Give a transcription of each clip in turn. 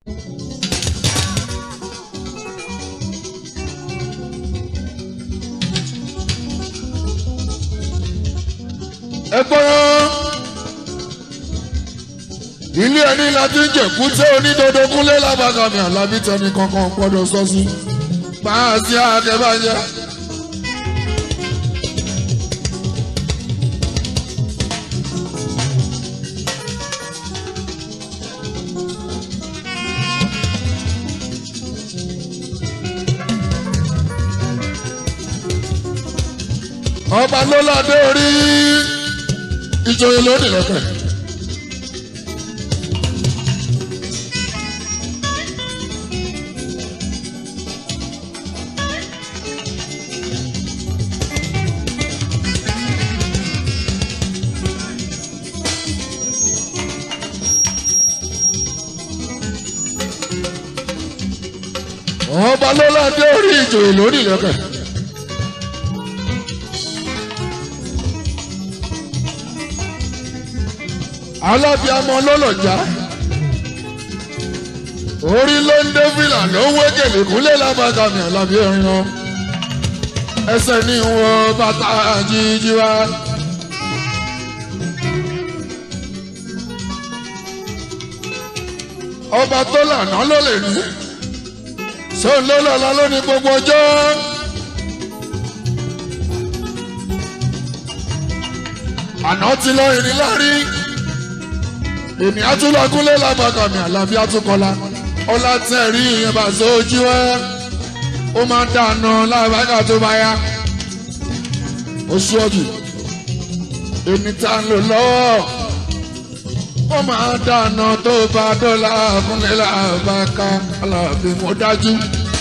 ẹ gbọ́rọ́ ilé ẹni láti ń jẹ̀kú tẹ́ onídodo kúnlé lábàgàmì àlábí tẹni kankan gbọ́dọ̀ sọ sí máa sí akẹ́bàjẹ́. ọba ló ládé orí ìjòyè lónìí lọ́pẹ́. ọba ló ládé orí ìjòyè lónìí lọ́pẹ́. alábíàmọ lọ́lọ́jà orí ló ń dé fìlà ló ń wé gèlè kúnlẹ̀ lábàgàmì àlàbí ẹ̀rín lọ ẹsẹ̀ ní wọn bàtà jíjí wá. ọba tó lànà ló lè ní sóun ló lọ́la ló ní gbogbo ọjọ́. àná ti lọ ìrìn láàrin èmi àtúlọ̀kúnlé lábàkàmì àlàbí àtúkọ́lá ọlá tẹ̀rí ìyẹn bá sójú ẹ́ ó máa ń dànù lábàkà tó bá yá oṣù ọ̀jù èmi tá ń lò lọ́wọ́ ó máa ń dànù tó bá dọ́là kúnlé lábàkà àlàbí mo dájú.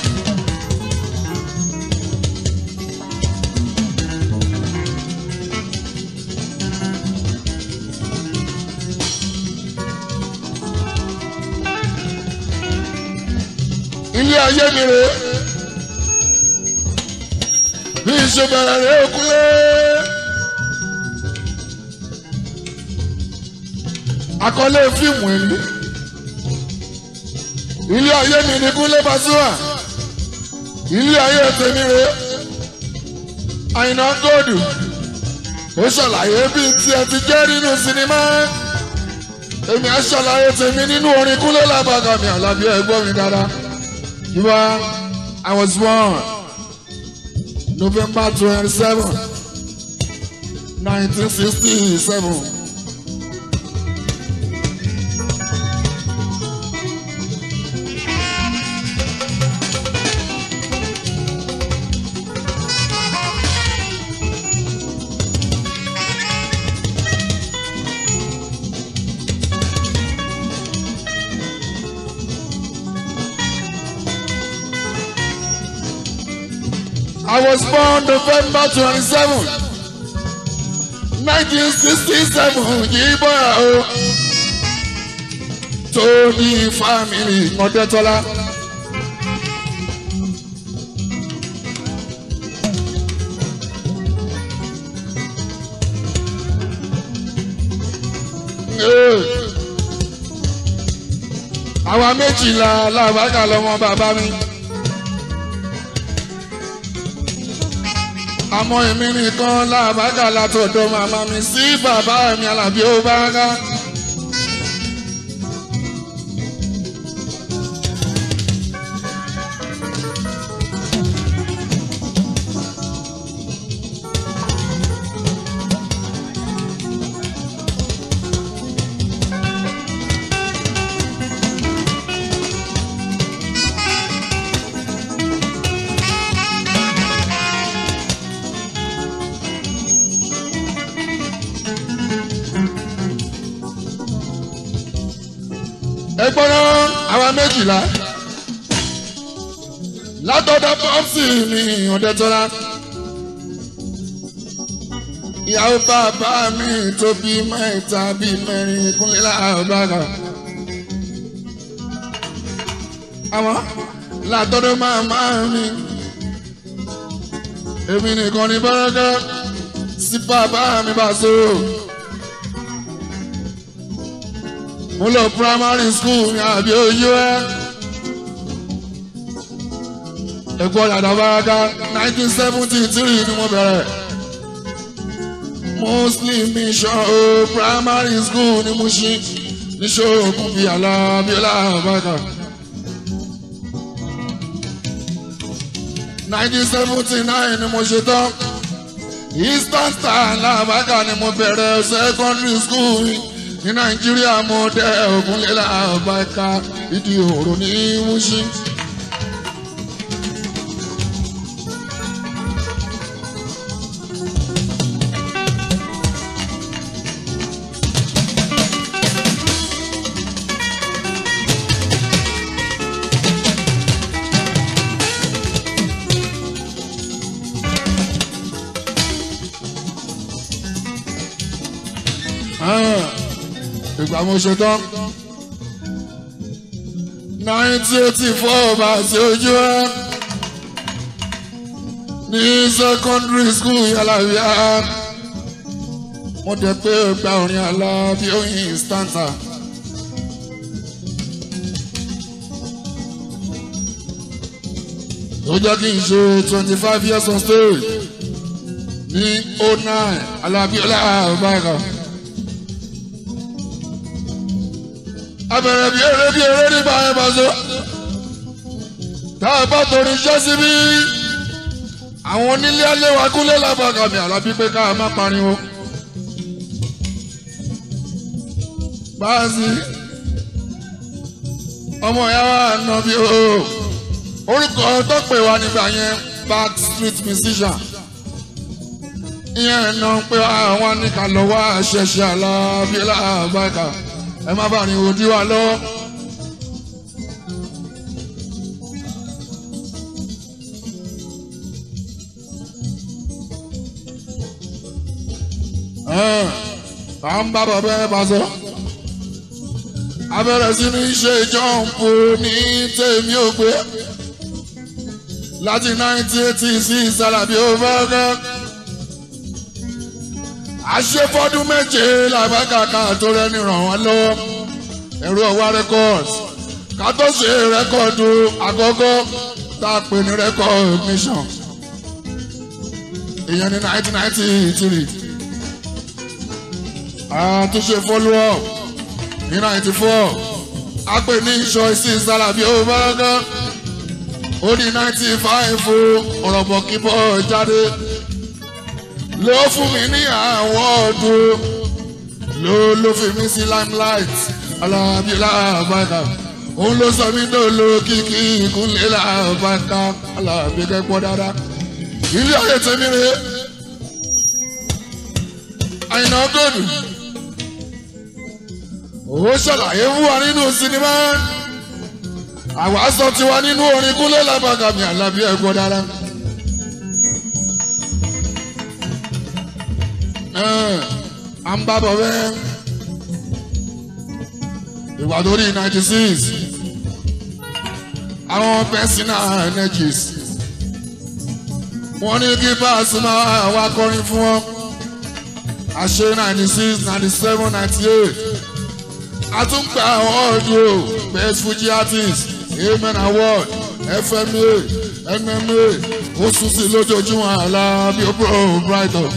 ilé ayé mi rè bí ìṣe bẹ̀rẹ̀ rẹ̀ òkúlé. àkọlé fíìmù ẹni ilé ayé mi ní Kúnlé Pasuma ilé ayé tèmi rè Àyìnà Góòdù ó ṣàlàyé bí tiẹ̀ ti jẹ́ nínú sinimá èmi á ṣàlàyé tèmi nínú orin Kúnlé Lábàgàmì Àlàbí ẹ̀gbọ́n mi dáadáa. You are, I was born November 27, 1967. I was born November 27, 1967. Yíbọn o. Tóní fámìlì Mọ̀dẹ́tọ́lá. Àwa méjìlá làbákà lọ́mọ bàbá mi. àmọ́ èmi nìkan làbágà látọ̀dọ̀ màmá mi sí bàbá mi Àlàbí ó bá rá. ẹ gbọ́dọ̀ àwa méjìlá látọ̀dọ̀ pọ́ǹsì mi ọ̀dẹ́tọ́lá ìyàwó bàbá mi tó bí mẹ́ta bí mẹ́rin kúnlẹ̀ láàbàgà àwọn látọ̀dọ̀ màmá mi èmi nìkan ní bọ́lọ́dọ́ sí bàbá mi bá sọ̀rọ̀. mo lọ primary school ní àbí oyún ẹ. ẹ̀kọ́ dàda báraka nineteen seventy three ni mo bẹ̀rẹ̀. muslim mission o primary school ní Mushin ní ṣóògùn bíi alábíọ́lá bàkà. nineteen seventy nine ni mo ṣe tán eastern star làbàkà ni mo bẹ̀rẹ̀ secondary school ní nàìjíríà mo dé ògúnlélà bàkà ìdí òrò ní Mushin. ìgbà mo ṣe tán nineteen eighty four bá ṣe ojú ẹ ní secondary school yàlàbíà mo dẹ̀ pé gba orin Alábí Oyin stanza. ó jẹ́ kí n ṣe twenty five years on stage ní oh nine Alábíọ́lá Àbáyọ̀ká. abẹ̀rẹ̀ bí eré bí eré nígbà yẹn bá so. tá a bá torí iṣẹ́ síbí àwọn onílé aléwà kúlé lábàgàmì àlábí pé ká má pariwo. báàsì ọmọ ìyá wa nà bí o orúkọ tó pè wá nígbà yẹn back street musician ìyẹn náà pé àwọn nìkà lọ́wọ́ àṣẹṣe Àlàbí Làbákà ẹ má bàa rìn òdi wa lọ. à ń bá bàbá ẹ bá sọ. a bẹ̀rẹ̀ sí ní ṣe jọ́ǹpù ní tèmi ò gbé. láti 1986 Àlàbí ó fẹ́ kẹ́ àṣefọ́dún méje làbákàkà tó rẹni ràn wọ́n lọ́wọ́ ẹ̀rọ ọwá records ká tó ṣe rẹ́kọ̀dù àkọ́kọ́ tá a pè ní record mission ìyẹn ní nineteen ninety three àtúnṣe follow up ní ninety four a pè ní choice Àlàbí Òbárakà ó ní ninety five ọ̀rọ̀ bọ̀ kíbọ̀ jáde ló fún mi ní àwọn ọdún ló ló fi mí sí limelight Àlàbí Làbákà òun ló sọ mí dòlò kíkí ìkúnlẹ̀ Làbákà Àlàbí kẹ́kọ̀ọ́ dáadáa ilé ayé tèmi rè Àyìnà Gòdù ó ṣàlàyé fún wa nínú sinimá àwa sọ tiwa nínú orin kúnlẹ̀ Làbákà mi Àlàbí ẹ̀kọ́ dáadáa. à ń bá bọ̀ bẹ́ẹ̀. ìwà tó rí ninety six àwọn personal energies wọ́n ní kí Pasuma wá kọrin fún wọn àṣẹ ninety six ninety seven ninety eight àtúnpẹ̀ àwọn ọ̀dọ́ best Fuji artist amen award FMA MMA ó sùn sí lójoojúmọ́ Àlàbí Brighton.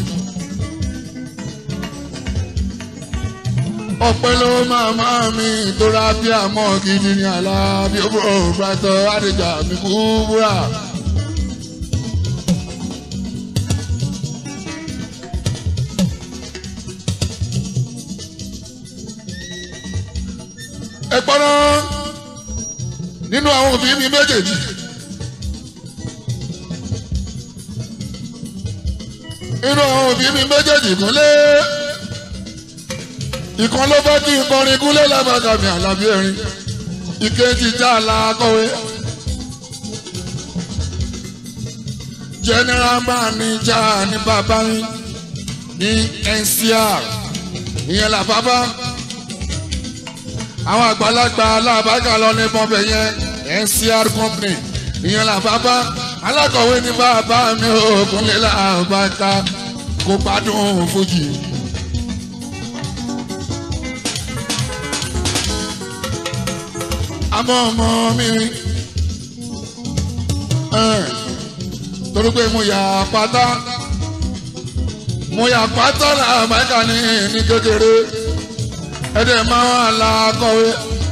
ọpẹ́ ló máa máa mi tóra bí àmọ́ gidi ní Àlàbí òbúrò brighton àdìjà mi kú búra. ẹ pọ́nà nínú àwọn òbí mi méjèèjì. nínú àwọn òbí mi méjèèjì kúnlẹ̀ ìkan ló fẹ́ kí n kọrin kúnlẹ̀ Làbákà mi Àlàbí ẹ̀rín ìkejì já la kọ̀wé. general manager ní bàbá mi ní NCR ìyẹn là bàbá àwọn àgbàlagbà Làbákà lọ ní bọ́m̀bẹ̀ yẹn NCR company ìyẹn là bàbá alákọ̀wé ní bàbá mi ò kúnlẹ̀ Làbákà kó gbádùn fújì. àmọ́ ọmọ mi ẹ̀, torí pé mo yà pátá mo yà pátá làbáyíká ní ní kékeré ẹ̀dẹ̀ máa wà lákọ̀wé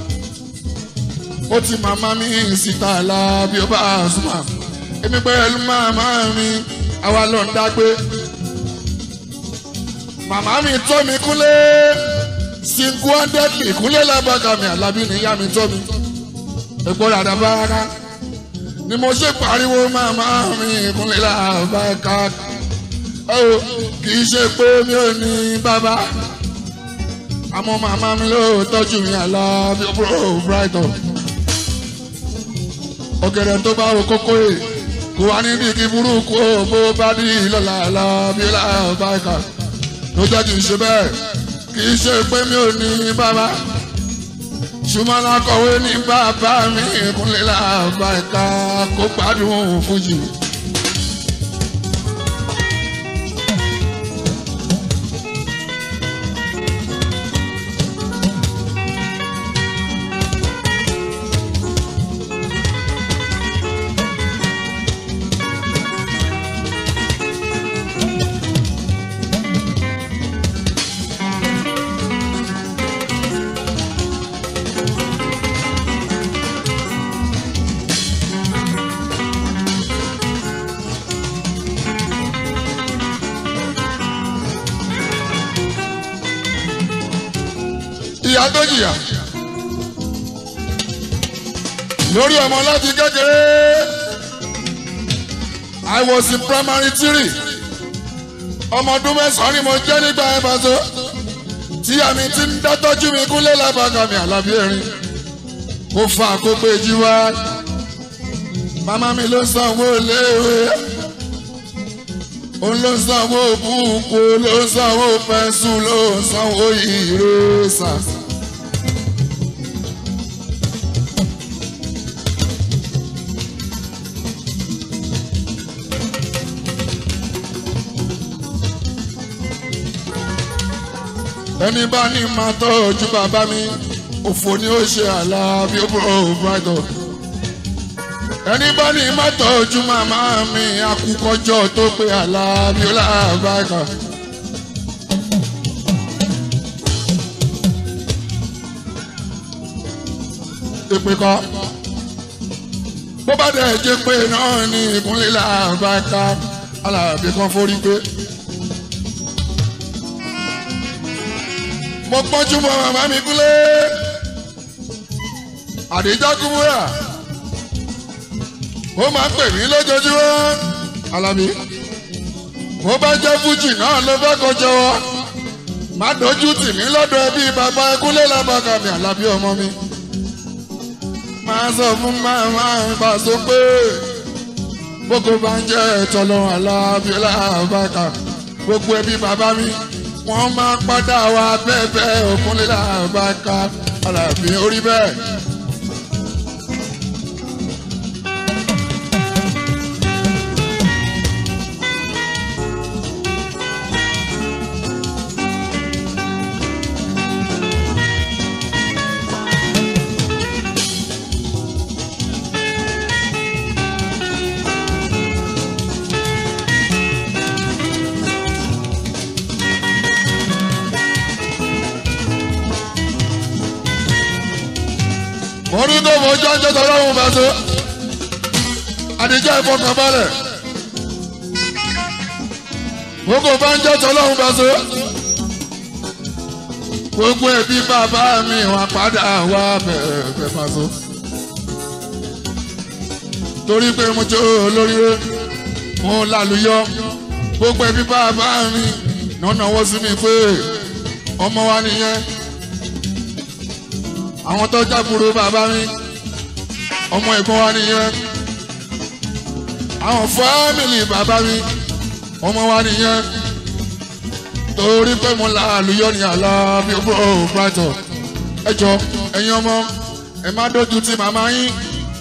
ó ti màmá mi síta la bí ó bá súnmọ́ èmi pẹ̀lú màmá mi àwa ló ń dágbé màmá mi tọ́ mi kúnlé single handedly kúnlé lábàkà mi àlábí níyá mi tọ́ mi èpo dàda bára ni mo ṣe pariwo màmá mi kúnlé lábàkà ó kì í ṣe pé mi ò ní bàbá àmọ́ màmá mi ló tọ́jú mi àlábí ó bro brighton ọ̀gẹ̀dẹ̀ tó bá wo kókó yìí kò wá ní bí kí burúkú ó bó bá dí lọ́la àlábí lábàkà ló jẹ́ kì í ṣe bẹ́ẹ̀ kì í ṣe pé mi ò ní bàbá ṣùgbọ́n akọ̀wé ní bàbá mi ìkúnlẹ̀ làbàkà kó gbádùn fújì. ìyá tó jìyà lórí ọmọ láti kékeré I was in primary three ọmọ ọdún mẹ́sàn-án ni mo jẹ́ nígbà yẹn pàṣẹ tí àmì ti ń dátọ́jú mi kúnlé lábàgà mi àlàbí erin mo fa àkókò èjì wá màmá mi ló sanwó léèwé òun ló sanwó búùkù ló sanwó pẹ́ńsù ló sanwó ìrẹsà. ẹni bá ní máa tọ́jú bàbá mi òfò ni ó ṣe àlà bí ó bọ̀ brighton ẹni bá ní máa tọ́jú màmá mi akúkọjọ́ tó pé àlà bí ó láàbàkà. ìpè kọ́ bó bá dẹ̀ jẹ́ pé náà ní ìkúnlẹ̀ làbàkà alábì kan forí pé. mo pọ́njú mọ́ màmá mi kúlé àdéjọ́ kúmúrà ó máa ń pè mí lójoojúmọ́ alábí bó bá jẹ́ fújì náà ló fẹ́ kó jọwọ́ má dojú tì mí lọ́dọ̀ ẹbí bàbá ẹkúlé lábàkà mi àlábí ọmọ mi máa sọ fún màmá ìgbà sọ pé bókó bá ń jẹ́ ìtọ́lọ́run àlábí lábàkà gbogbo ẹbí bàbá mi wọ́n máa padà wá bẹ́ẹ̀ òkúnlé làbáká alábí orí bẹ́ẹ̀. mo rí tó mo jọ́ jọ́ tọ́lọ́hún bá tó àdìjọ́ ìfọkànbalẹ̀ gbogbo bá ń jọ́ tọ́lọ́hún bá tó gbogbo ẹbí bàbá mi wà padà wá bẹ̀rẹ̀ bá tó torí pé mo jó olóríire mo lálùyọ gbogbo ẹbí bàbá mi nọ́nà wọ́n sí mi pé ọmọ wa nìyẹn àwọn tó jábúrò bàbá mi ọmọ ẹ̀gbọ́n wa nìyẹn àwọn fámìlì bàbá mi ọmọ wa nìyẹn torí pé mo la àlùyọ ní àlá bí ó bọ̀ brighton ẹ jọ ẹ̀yin ọmọ ẹ má dojú ti màmá yín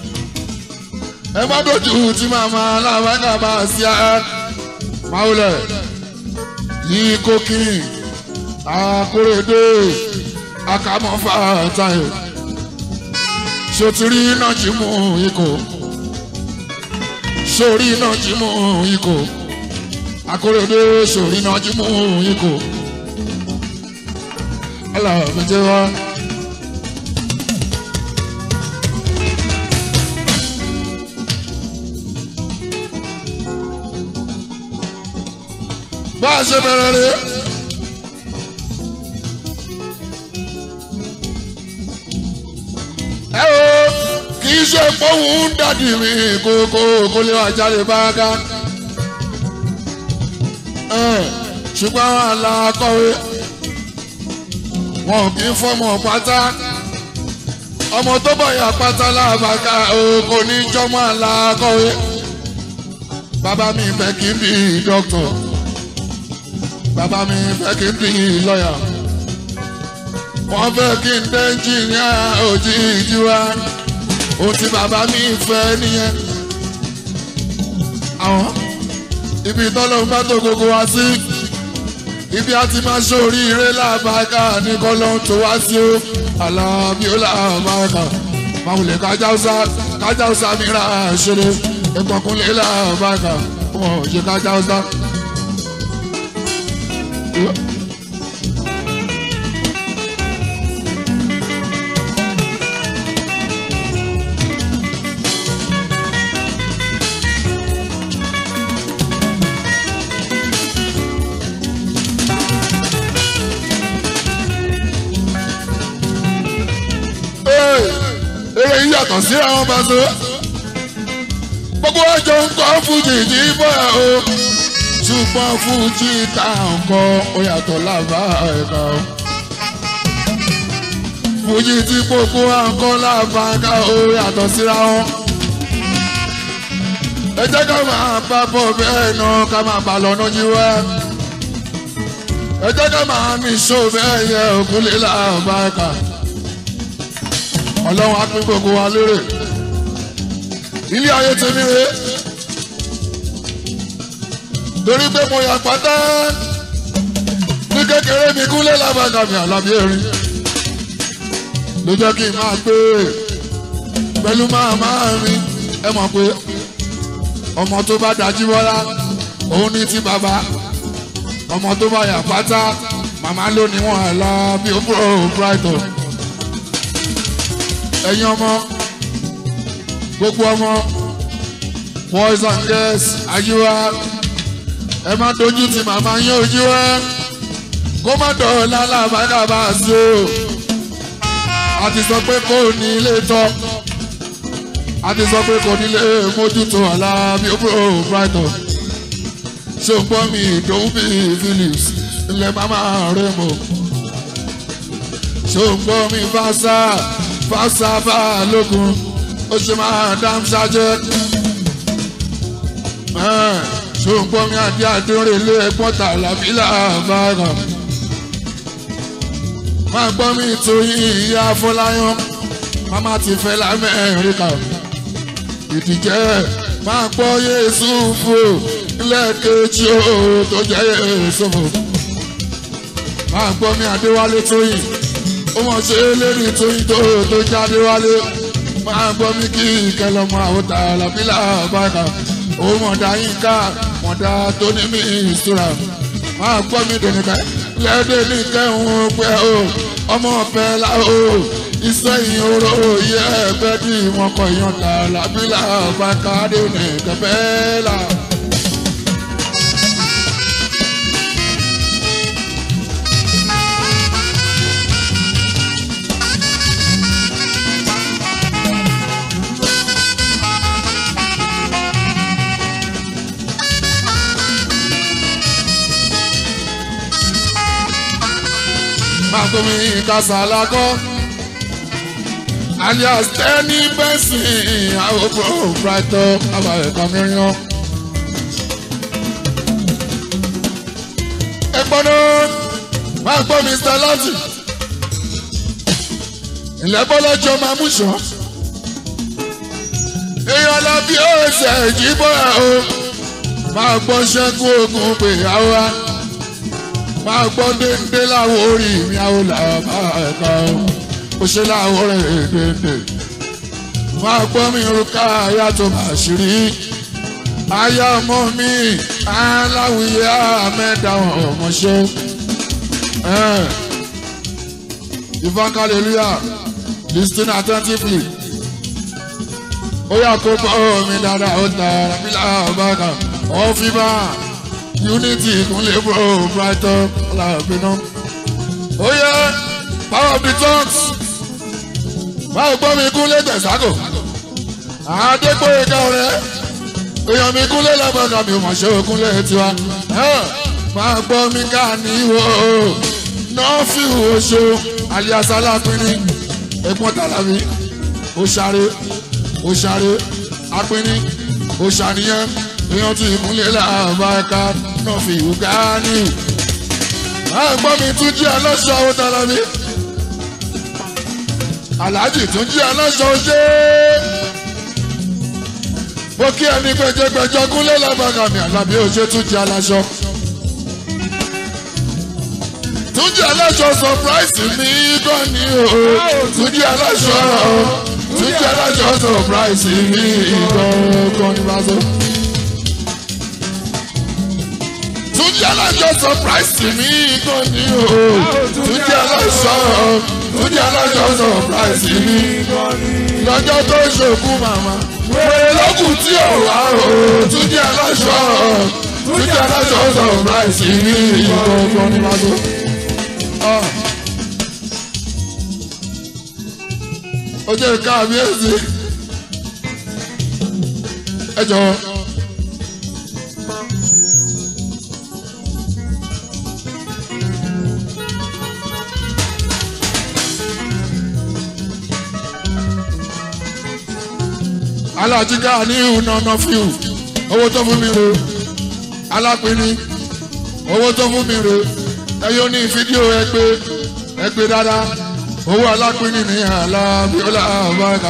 ẹ má dojú ti màmá alábàákà bá a sí ẹ máwùlẹ̀ yìí kókì àkórèdè akamọ́fà táyò ṣó ti rí iná jí mú ikọ̀ sórí iná jí mú ikọ̀ akóredé sórí iná jí mú ikọ̀ aláàbí jẹ́ wá. bá a ṣe bẹ̀rẹ̀ rẹ̀. ẹ o kì í ṣe pọ́hùn ń dàdí mi kókó kó lè wá jáde báńká. ṣùgbọ́n alákọ̀wé wọn kì í fọmọ pátá ọmọ tó bọ̀yà pátá lábàká o kò ní jọmọ alákọ̀wé bàbá mi fẹ́ kí n bí dókítà bàbá mi fẹ́ kí n bí lọ́yà wọ́n fẹ́ kí n dé ẹnjìníà òjijì wa ohun tí bàbá mi fẹ́ nìyẹn. àwọn ibi tọ́lọ́ bá tó gbogbo wa sí ibi a ti máa ṣoríire lábàáká ní kọ́lọ́ tó wá sí o alábí ó lábàáká máwùlẹ̀ kájáúsá kájáúsá mìíràn ṣeré ẹgbọ̀nkúnlé lábàáká wọn ò ṣe kájáúsá. eré yìí yàtọ̀ sí àwọn bàtò gbogbo ọjọ́ ń kọ́ fújì ní bọ́yà o ṣùgbọ́n fújì tá à ń kọ́ ó yàtọ̀ lábá ẹ̀ka o fújì tí gbogbo à ń kọ́ lábá ẹ̀ka ó yàtọ̀ síra wọn ẹ jẹ́ ká máa bá bọ̀ bẹ́ẹ̀ náà ká máa bá lọ́nà jíwẹ́ ẹ jẹ́ ká máa ní ṣó bẹ́ẹ̀ yẹ òkúlé lábá ẹ̀ka ọlọ́run á pín gbogbo wa lérè ilé ayé tèmi rè torí pé mo yà pátá ní kékeré mi kúlẹ̀ lábàgà mi àlàbí erin ló jẹ́ kí n máa gbé pẹ̀lú màmá mi ẹ mọ̀ pé ọmọ tó bá dájú wọ́lá òun ní ti bàbá ọmọ tó bá yà pátá màmá ló ní wọn àlá bí ó búrò brighton ẹ̀yin ọmọ gbogbo ọmọ boys and girls ayíwá ẹ má dojú ti màmá yín ojú ẹ kó má dọ̀ọ́lá làbàdàbà sí o a ti sọ pé kò ní ilé tọ́ a ti sọ pé kò ní ilé mójútó àlá bí ó búrò brighton ṣé o gbọ́ mi ìdòwú bíi phillips ilẹ̀ mama rẹ̀ mọ̀ ṣé o gbọ́ mi fásá fásabà lógun ó ṣe máa dám ṣáájẹ́. ṣùgbọ́n mi àti àdúrà ilé ẹ̀gbọ́n tà lábílà bàgàn. máa gbọ́ mi torí ìyá Fọláyán màmá ti fẹ́ lamẹ́ríkà. ìdíjẹ́ máa gbọ́ Yéésù fò lẹ́ẹ̀kejì ó tó jẹ́ Yéésù fò. máa gbọ́ mi Adéwálé Tóyìn ó mọ̀ ṣe lérí tóyìn tó tó jáde wálé máa gbọ́ mí kí ìkẹlọ́mọ àwòtà làbílà bàkà ó mọ̀dá yín ká mọ̀dá tó ní mí ìṣúra máa gbọ́ mí dẹ̀nìkẹ́ lẹ́dẹ̀ ní kẹ́hún pẹ́ o ọmọ ọ̀fẹ́ la o iṣẹ́ yìí oró yẹ ẹgbẹ́ tí wọ́n kọ ìyọ̀ǹda làbílà bàkà dé ní kẹfẹ́ là. Makomi Kasalako alias Tẹ́ni Bẹ́sìn àwòkọ́ Brighton abalẹ̀ kàmíríàn. Ẹ gbọ́dọ̀ máa gbọ́ Mr. Lati. Ilẹ̀ bọ́lọ́jọ́ máa mú sọ. Èèyàn lọ bí ó ṣe jí bọ́ra o. Máa gbọ́ ṣẹ́gun ogun pè áwá máa gbọ́ déńdé láwọn orí mi àwọn làbá ẹ̀ka ó ṣe láwọn rẹ̀ déńdé máa gbọ́ mi orúkọ ayàtọ̀ àṣírí aya ọmọ mi aláwìyé àmẹ́dá ọmọṣẹ́ ìfọ̀n hallelujah listen attentively ó yà kó gbọ́ mi dáadáa ó ta rábílà ọ̀bàkà ọ̀fìbà unity ìkúnlẹ̀ bro brighton ọ̀làbínú ó yẹ power of the tongues báwo gbọ́ mi kúnlẹ̀ tẹ̀sákò àdégbòye ká ọ̀rẹ́ èèyàn mi kúnlẹ̀ lábàkà mi ò mọ̀ ṣe òkúnlẹ̀ tiwa máa gbọ́ mi ká ní ìwọ náà fi oṣù alias alápínní ẹ̀gbọ́n tàlàbí ó ṣáré ó ṣáré apínní ó ṣàníyàn èèyàn tí ìkúnlẹ̀ lábàkà náà fi ìwúgá ní. máa gbọ́ mi tún jí aláṣọ àwọn tàlàbí aláàjì tún jí aláṣọ ṣe mo kí ẹni gbẹjẹgbẹjọ kúnlẹ̀ lábàkàmì àlàbí òṣè tún jí aláṣọ. tún jí aláṣọ surprise mi gan ni o tún jí aláṣọ tún jí aláṣọ surprise mi gan ni bá so. tún jí aláṣọ surprise mi gan ni o tún jí aláṣọ tún jí aláṣọ surprise mi lọ́jọ́ tó ṣòkú màmá wèrè lókùn tí ò wá o tún jẹ́ aláṣọ tún jẹ́ aláṣọ sọ̀rọ̀láìsì ní ìgbọ̀ngbọ̀n ní mago. ó jẹ́ káàbíyèsí ẹ jọ̀wọ́. alájíká ní ìhùnàmọ́ fíù owó tó fún mi rè alápínní owó tó fún mi rè ẹyọ ní fídíò ẹgbẹ́ ẹgbẹ́ dáadáa owó alápínní ní alábíọ́lá àbáka.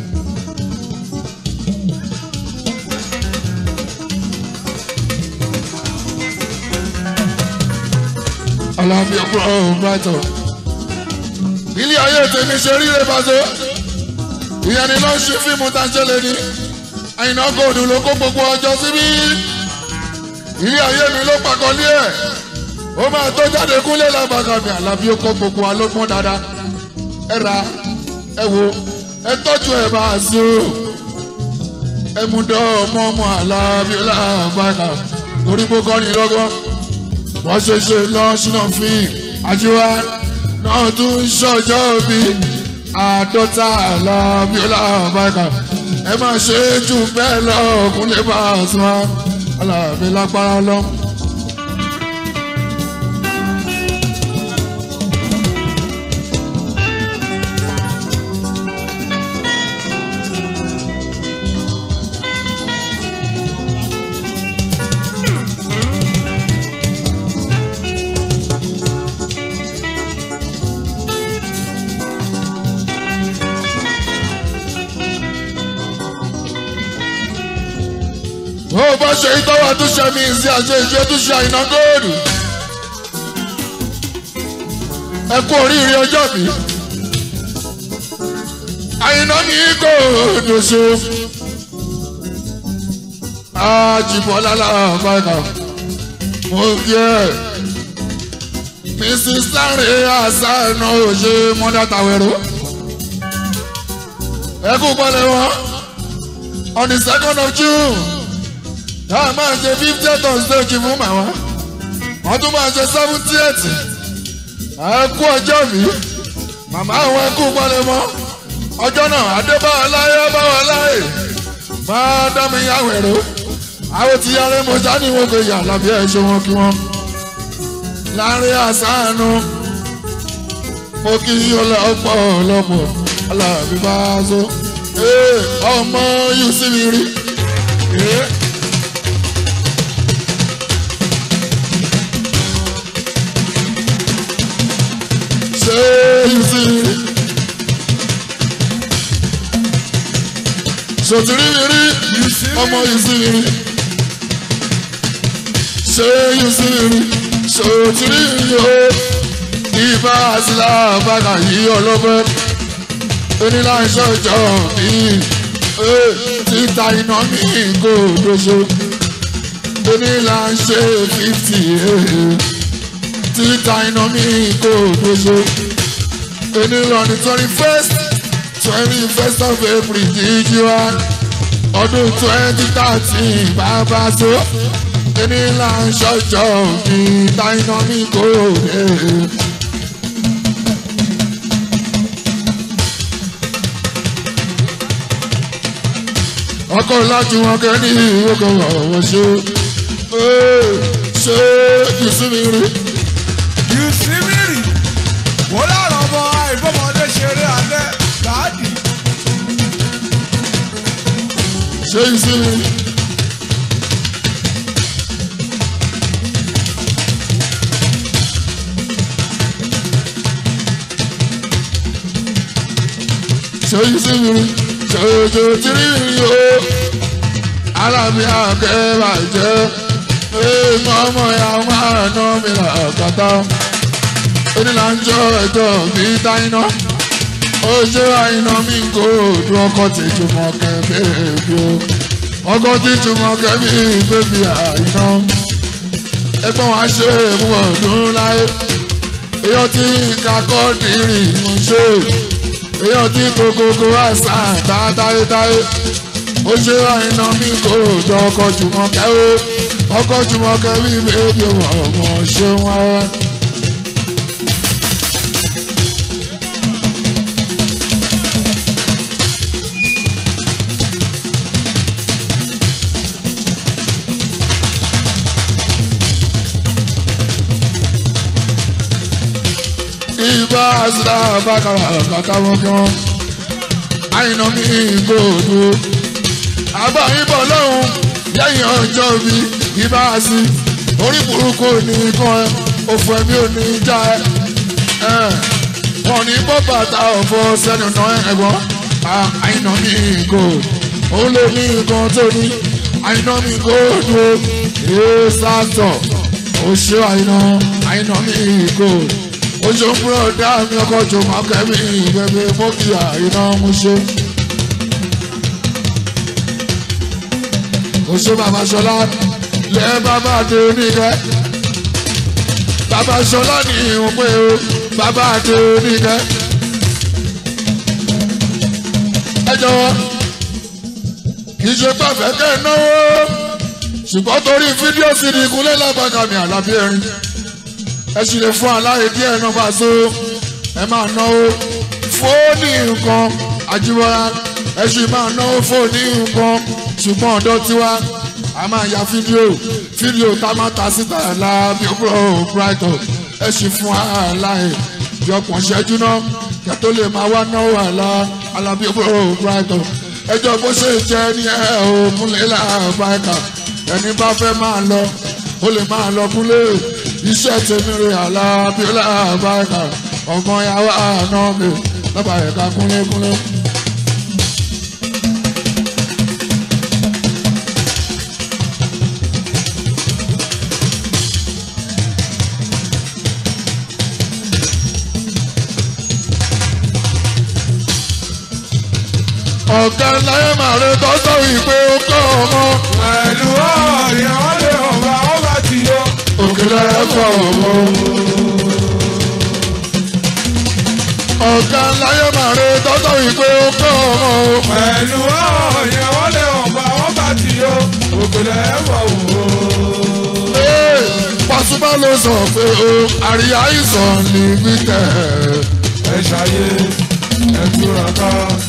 alábíọ́lá brighton ilé ayé tèmi ṣe rí rẹ̀ bá so ìyẹn ni lọ́ọ́ ṣe fíìmù tá a ṣe lè ní àyìnà gòdù ló kó gbogbo ọjọ́ síbí ilé ayé mi ló pàkọ́lé ẹ̀ ó máa tó jáde kúnlé lábàkàmì àlàbí ó kó gbogbo alógbọ́n dáadáa ẹ ra ẹ wo ẹ tọ́jú ẹ bá a sí o ẹ mú dọ́ ọmọ ọmọ àlàbí làbàkà torí gbogbo ọ̀nì lọ́gọ́ wọ́n ṣe ṣe lọ́ṣínà fíìm àjíwá náà tún ṣọjọ́ bíi àádọ́ta alábíọ́lá báyìí ẹ máa ṣe é jù bẹ́ẹ̀ lọ kúnlẹ̀ bá a sùn wá alábí lágbára lọ. ó bá ṣe ìtọ́wà tó ṣe mí sí àṣẹ ìṣe tó ṣe àìná góòlù. ẹ kú oríire ọjọ́ mi. àìná ní góòlù ṣe. àjìbọ́lá làbàkà mo kí ẹ. mrs lanre asanu ṣe mọ́dá tàwẹ̀rọ. ẹ kú pọ́lẹ̀ wọn on the second of june a máa ṣe fiftieth on stage fún màmá wọ́n tún máa ṣe seventieth ẹ kú ọjọ́ mi màmá àwọn ẹkú pọlẹmọ ọjọ́ náà adébáwọ̀ láyé báwọ̀ láyé máa dámi yàwẹ̀rọ àwọn ti yára mo sáni wọn kò yà lábí ẹ ṣe wọn kí wọn láàrin àṣàánú mo kí ọlọ́pọ̀ ọlọ́pọ̀ aláàbí bá a so ọmọ yìí sí mi rí. ṣé yìí sí mi rí. sòtìrí mi rí ọmọ yìí sí mi rí. ṣé yìí sí mi rí sòtìrí mi rí ibà sílá bàgà yìí ọlọ́pẹ́ oníláṣọ ìjọ mi ta iná mi kò doṣo ẹni là ń ṣe fifty títa iná mi kò doṣo ẹni lọ ní twenty first twenty first of April jíjí wá ọdún twenty thirteen bàbá so ẹni là ń ṣọjọ́ òbí ta iná mi kò dé. ọkọ láti wọn kẹ ní ìwókò ọwọ ṣe ṣe ìsinmi rí. Yusimiri wọ́n lára ọmọ àìbọ́mọdé ṣeré alẹ́ láàdì. ṣe ìsinmi rí. ṣe ìsinmi rí. ṣe ojú tìrí rí o. alábí akẹ́bà jẹ́ ọmọ ya máa ná mi là kàtà. onílà ń jọ ẹjọ́ mi dáiná. ó ṣe àìná mi kò dún ọkọ̀ tí jùmọ̀ kẹ́bẹ̀ẹ́ bí o. ọkọ̀ tí jùmọ̀ kẹ́bẹ̀ẹ́ bẹ́bí àìná. ẹgbọ́n wa ṣe mú ọdún láyé. èyí tí kakọ́ dìrì ń ṣe. èyí tí kòkòkò àṣà tá táyétáyé. ó ṣe àìná mi kò dún ọkọ̀ jùmọ̀ kẹ́wọ́. ọkọ̀ jùmọ̀ kẹ́bí bẹ́bí ọmọ ṣe wọ́n wá. ibà àṣìlá bàkàrà kàkà wọn kí wọn àyìnà mi gbòòdò àbá ìbọn lọ́hùn lẹ́yìn ọjọ́ bí ibà àṣì orí burúkú ní kan ẹ òfò ẹ̀mí ò ní já ẹ wọn ní bọ́ bàtà ọ̀fọ̀ sẹ́nu náà ẹ̀gbọ́n àyìnà mi gbòòdò òun ló ní nǹkan tó ní àyìnà mi gbòòdò èé sátọ̀ òṣè àyìnà àyìnà mi gbòòdò oṣù fúnra dá mi ọkọ tó máa kẹ́mi ìbẹ̀bẹ̀ mọ́kìlá iná mú ṣe. oṣù bàbá ṣọlá lẹ bàbá dé oníkẹ́. bàbá ṣọlá ní ìhùn pé o bàbá dé oníkẹ́. ẹ jọ̀wọ́ kì í ṣe pàfẹ́ kẹ́ ẹ náwó ṣùgbọ́n torí fídíò sí ni ìkúnlẹ̀ lábàkàmì àlàbí ẹ̀rín ẹ sì lè fún aláyè díẹ̀ náà bá so ẹ máa náwó fóònì nǹkan àjíwọ́ra ẹ sì máa náwó fóònì nǹkan ṣùgbọ́n ọ̀dọ́ tiwa a máa ya fídíò fídíò tá a máa ta síta la bí ó bọ̀ brighton ẹ sì fún aláyè yọpọ̀ ṣẹ́jú náà kẹ́ tó lè máa wá náwó àlá alábí ó bọ̀ brighton ẹjọ́ bó ṣe jẹ́ ní ẹ̀ ò múlẹ̀ làbáyìí ẹni bá fẹ́ máa lọ ó lè máa lọ kúlẹ̀ iṣẹ́ tèmi rè alábíọ́lá àbáyíká ọmọ yàrá àná mi lọ́ba ẹ̀ka kúnlẹ́kúnlẹ́. ọ̀gá láyé màrí tọ́sọ̀ ìpè ọkọ̀ ọmọ. pẹ̀lú ọ̀rẹ́ wọn lè ọ̀gá wọn bá ti yọ. òkèlè ẹ̀fọ́ ọmọ. ọ̀gá láyé màrí tọ́sọ̀ ìpè ọkọ̀ ọmọ. pẹ̀lú ọ̀rẹ́ wọn lè ọ̀gá wọn bá ti yọ. òkèlè ẹ̀fọ́ wò. Ee, Pasuma ló sọ pé o àríyá ìsàn ní gbígbẹ́. ẹ ṣàyè ẹ túra ká.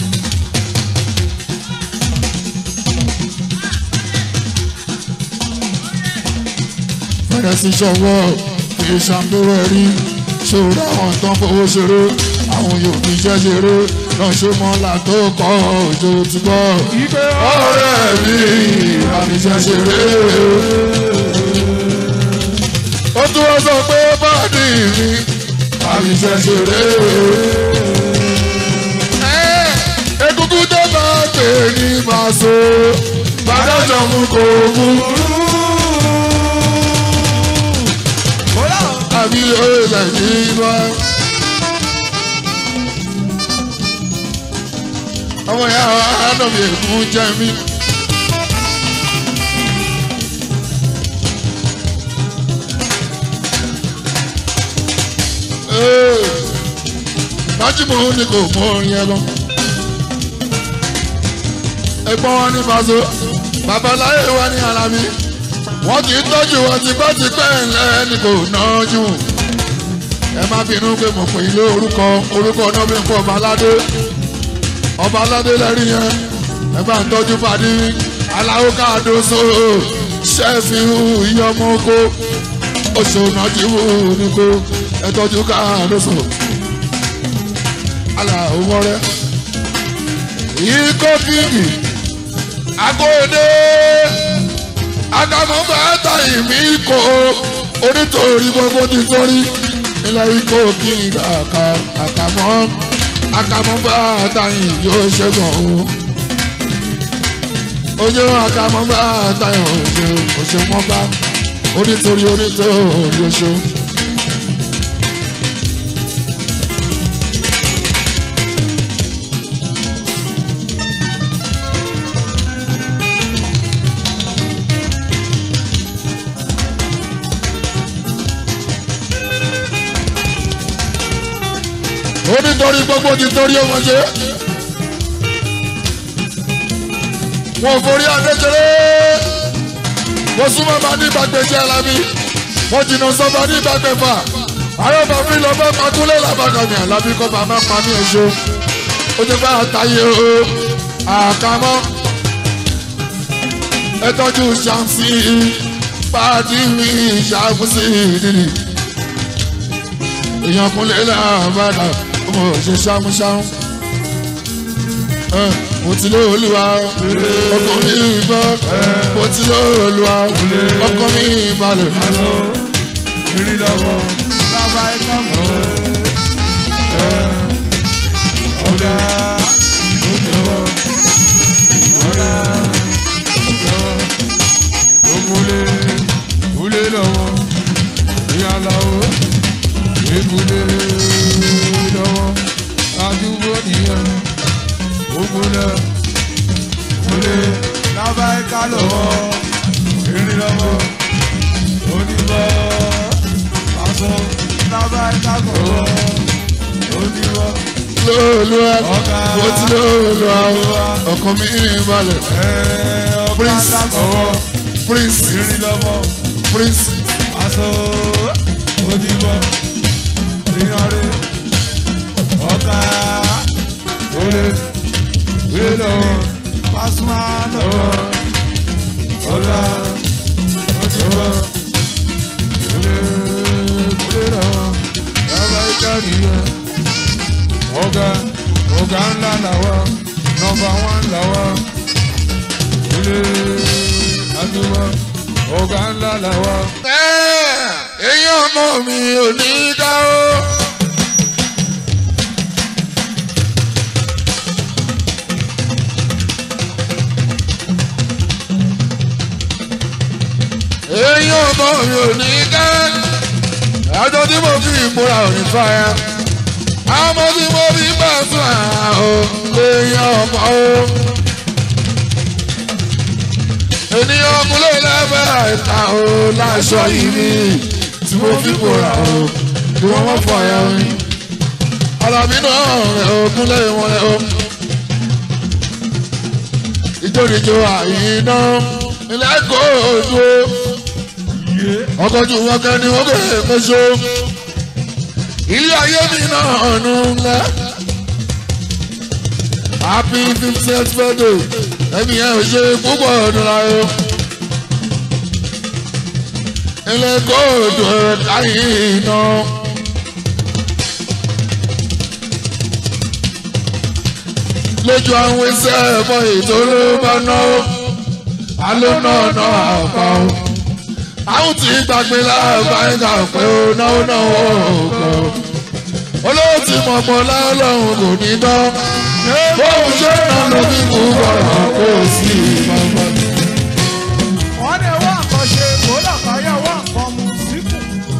Fẹ́rẹ́ sí ṣọwọ́ fi ṣàǹdóró ẹ̀rí ṣòro àwọn tó ń fowó ṣeré àwọn yóò fi iṣẹ́ ṣeré náà ṣe mọ́lá tó kọ́ òjò ti gbọ́. ìgbé ọ̀rẹ́ mi àfiṣẹ́ ṣeré. ó tún wọ́n sọ pé bọ́ọ̀dì mi àfiṣẹ́ ṣeré. egungun tó bá pè ní màṣọ bàdájọ́ mú kò mú. àbí òòlà ní bá. ọmọ ìyá wa ánàmì èkún jẹ́ mi májúmọ́ ni kò mọ yẹn lọ. ẹ̀gbọ́n wọn ní Paso babaláyé wa ní Alábí wọ́n ti tọ́jú wọn tipẹ́tipẹ́ ńlẹ́ ni kò nájú. ẹ má bínú pé mo pè é lé orúkọ orúkọ náà bí n kọ́ ọba aládé ọba aládé lẹ́rìí yẹn ẹ bá ń tọ́jú pàdé aláwọ̀ káàdó sóró ṣẹ́ẹ̀fì iye ọmọ oko oṣù nàjíwò nìkó ẹ tọ́jú káàdó sóró aláwọ̀ mọ́rẹ́ ikó kíngì akóde akamọ́fà tàyè mí kó onítorí gbogbo nítorí ilẹ̀ ikó kíngì àkàmọ́ akamọ́fà tàyè yóò ṣẹ́gun o ojú akamọ́fà tàyè òṣè òṣè mọ́fà onítorí onítorí oṣù. ó nítorí gbogbo ti torí ọmọ ṣe. wọn forí adéjọlé wọ́n súnmọ́ bá ní ìgbàgbẹ́jẹ́ alábí wọ́n jìnnà sọ́ba ní ìgbàgbẹ́fà àrọ́bà fi lọ bá pakúlé làbàkàmì alábí kọ́ bá má pa ní ẹ̀ṣọ́ ó ti bá àtàyè o àkàmọ́ ẹ tọ́jú ṣàǹsì pàdé mi ṣàkóso ìdílé èèyàn kúnlẹ̀ làbàdà mo ṣe ṣámúṣámú mo ti lé olúwa ọkọ mi bọ́ mo ti lé olúwa ọkọ mi balẹ̀. Ìrìn lọ́wọ́ bàbá ẹ̀ka mọ̀ ọ̀dà òjòwò ọ̀dà òjòwò òkúlé kúlé lọ́wọ́ ìyàlọ́wọ́ ìkúlé lọ́wọ́ àdúgbò nìyẹn òkúlé kúlé bàbá ẹ̀ka lọ́wọ́ ìrìn lọ́wọ́ onígbọ́ aṣọ bàbá ẹ̀ka lọ́wọ́ onígbọ́ lóòlùwà mo ti lé olúwa ọkọ mi balẹ̀. Prince. prince ìrìn lọ́wọ́ prince aṣọ onígbọ́ ìyànrè ọ̀gá olè wílé lọ́wọ́ pásítọ̀ lọ́wọ́ ọ̀gá onígbọ́ olè wílé lọ́wọ́ bàbá ìjáde yẹn ọ̀gá ọ̀gá ńlá làwọ̀ nọ́mbà wán làwọ̀ ilé àdúgbò ọ̀gá ńlá làwọ̀. èyí ọmọ mi ò ní dá o. èyí ọmọ mi ò ní dá. àjọ tí mo fi ìmúra ò ní fàyà. àmọ́ tí mo fi bá sùn àwọn èyí ọmọ o ènìyàn múlẹ̀ lábẹ́ ìta o láṣọ ìní tí mo fi bòrà o kí wọ́n mọ̀ fọ ẹ̀ orin. alábí náà rẹ̀ o kúnlẹ̀ wọn rẹ̀ o. ìjòdìjò àyíná ilẹ̀ kò ojú o. ọkọ̀ ju wọn kẹ́ ni wọ́n kẹ́ mẹ́sọ. ilé ayé mi náà nù ńlẹ̀. happy fiftieth birthday ẹ̀mí ẹ̀ ò ṣe púpọ̀ ọdún láyé. ilé kóòdù láyé iná. lójú àwọn iṣẹ́ ẹ̀fọ́ ètò ló bá náwó alóná náà àpá o. àwọn tí gbàgbé láàbá ẹ̀ka pé ó náwó náwó òkò. olówó tí mọ̀pọ̀ láọlọ́run kò ní tán bóun ṣe náà ló fi kú bọ̀rọ̀ kó o sí ìmọ̀mọ́. wọ́n ní wọ́n nǹkan ṣe kó lọ́kàáyọ̀ wọ́n nǹkan mu síkù.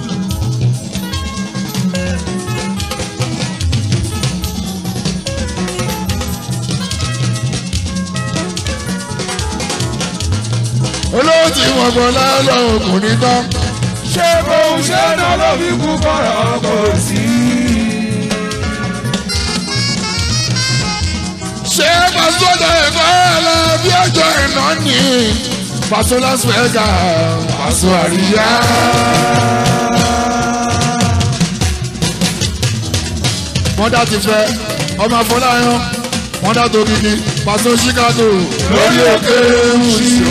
olówó tí wọ́n gbọ́ láàárọ̀ kò ní tán. ṣé bóun ṣe náà ló fi kú kọ̀rọ̀ kò sí. ṣé pàṣọdọ̀ ẹ̀kọ́ ẹ̀lọ́ bí ọjọ́ iná ní pàṣọ las vegas pàṣọ àríyá. mọ́dà ti fẹ́ ọmọ afọláyàn mọ́dà tó kìkì pàṣọ chicago lórí òkè wùsù.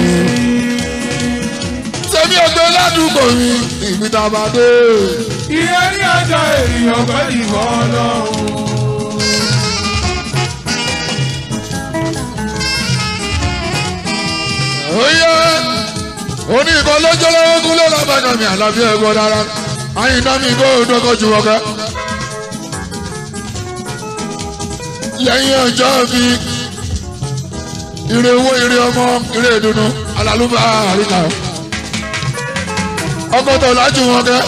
sẹ́mi ọgbẹ́ ládùúgbò mi ìgbìtàbàdé. ìyẹn ní ọjọ́ ènìyàn pẹ̀lú ìwọ ọlọ́run. oyè oní ìkọ lọ́jọ́ lọ́wọ́ kúlẹ̀ lábàgà mi àlàbí ẹ̀gbọ́n dára àyìnbá mi kó dọ́kọ̀ jù wọ́kẹ́. lẹ́yìn ọjọ́ bí ire owó ire ọmọ ire ìdùnnú alálùbá àríkà ọkọ̀ tó lájú wọn kẹ́.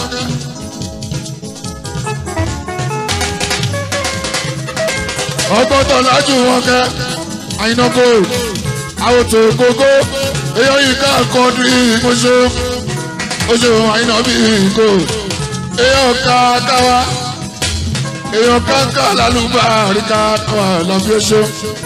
ọkọ̀ tó lájú wọn kẹ́ àyìnbá gold àwòtò gógó èèyàn yìí ká kọ́ọ̀dù ìmọ̀ṣó oṣù àyìnbá bíi gold èèyàn ká káwá èèyàn káńká lálùbá àríkà wà lọ́bí oṣù.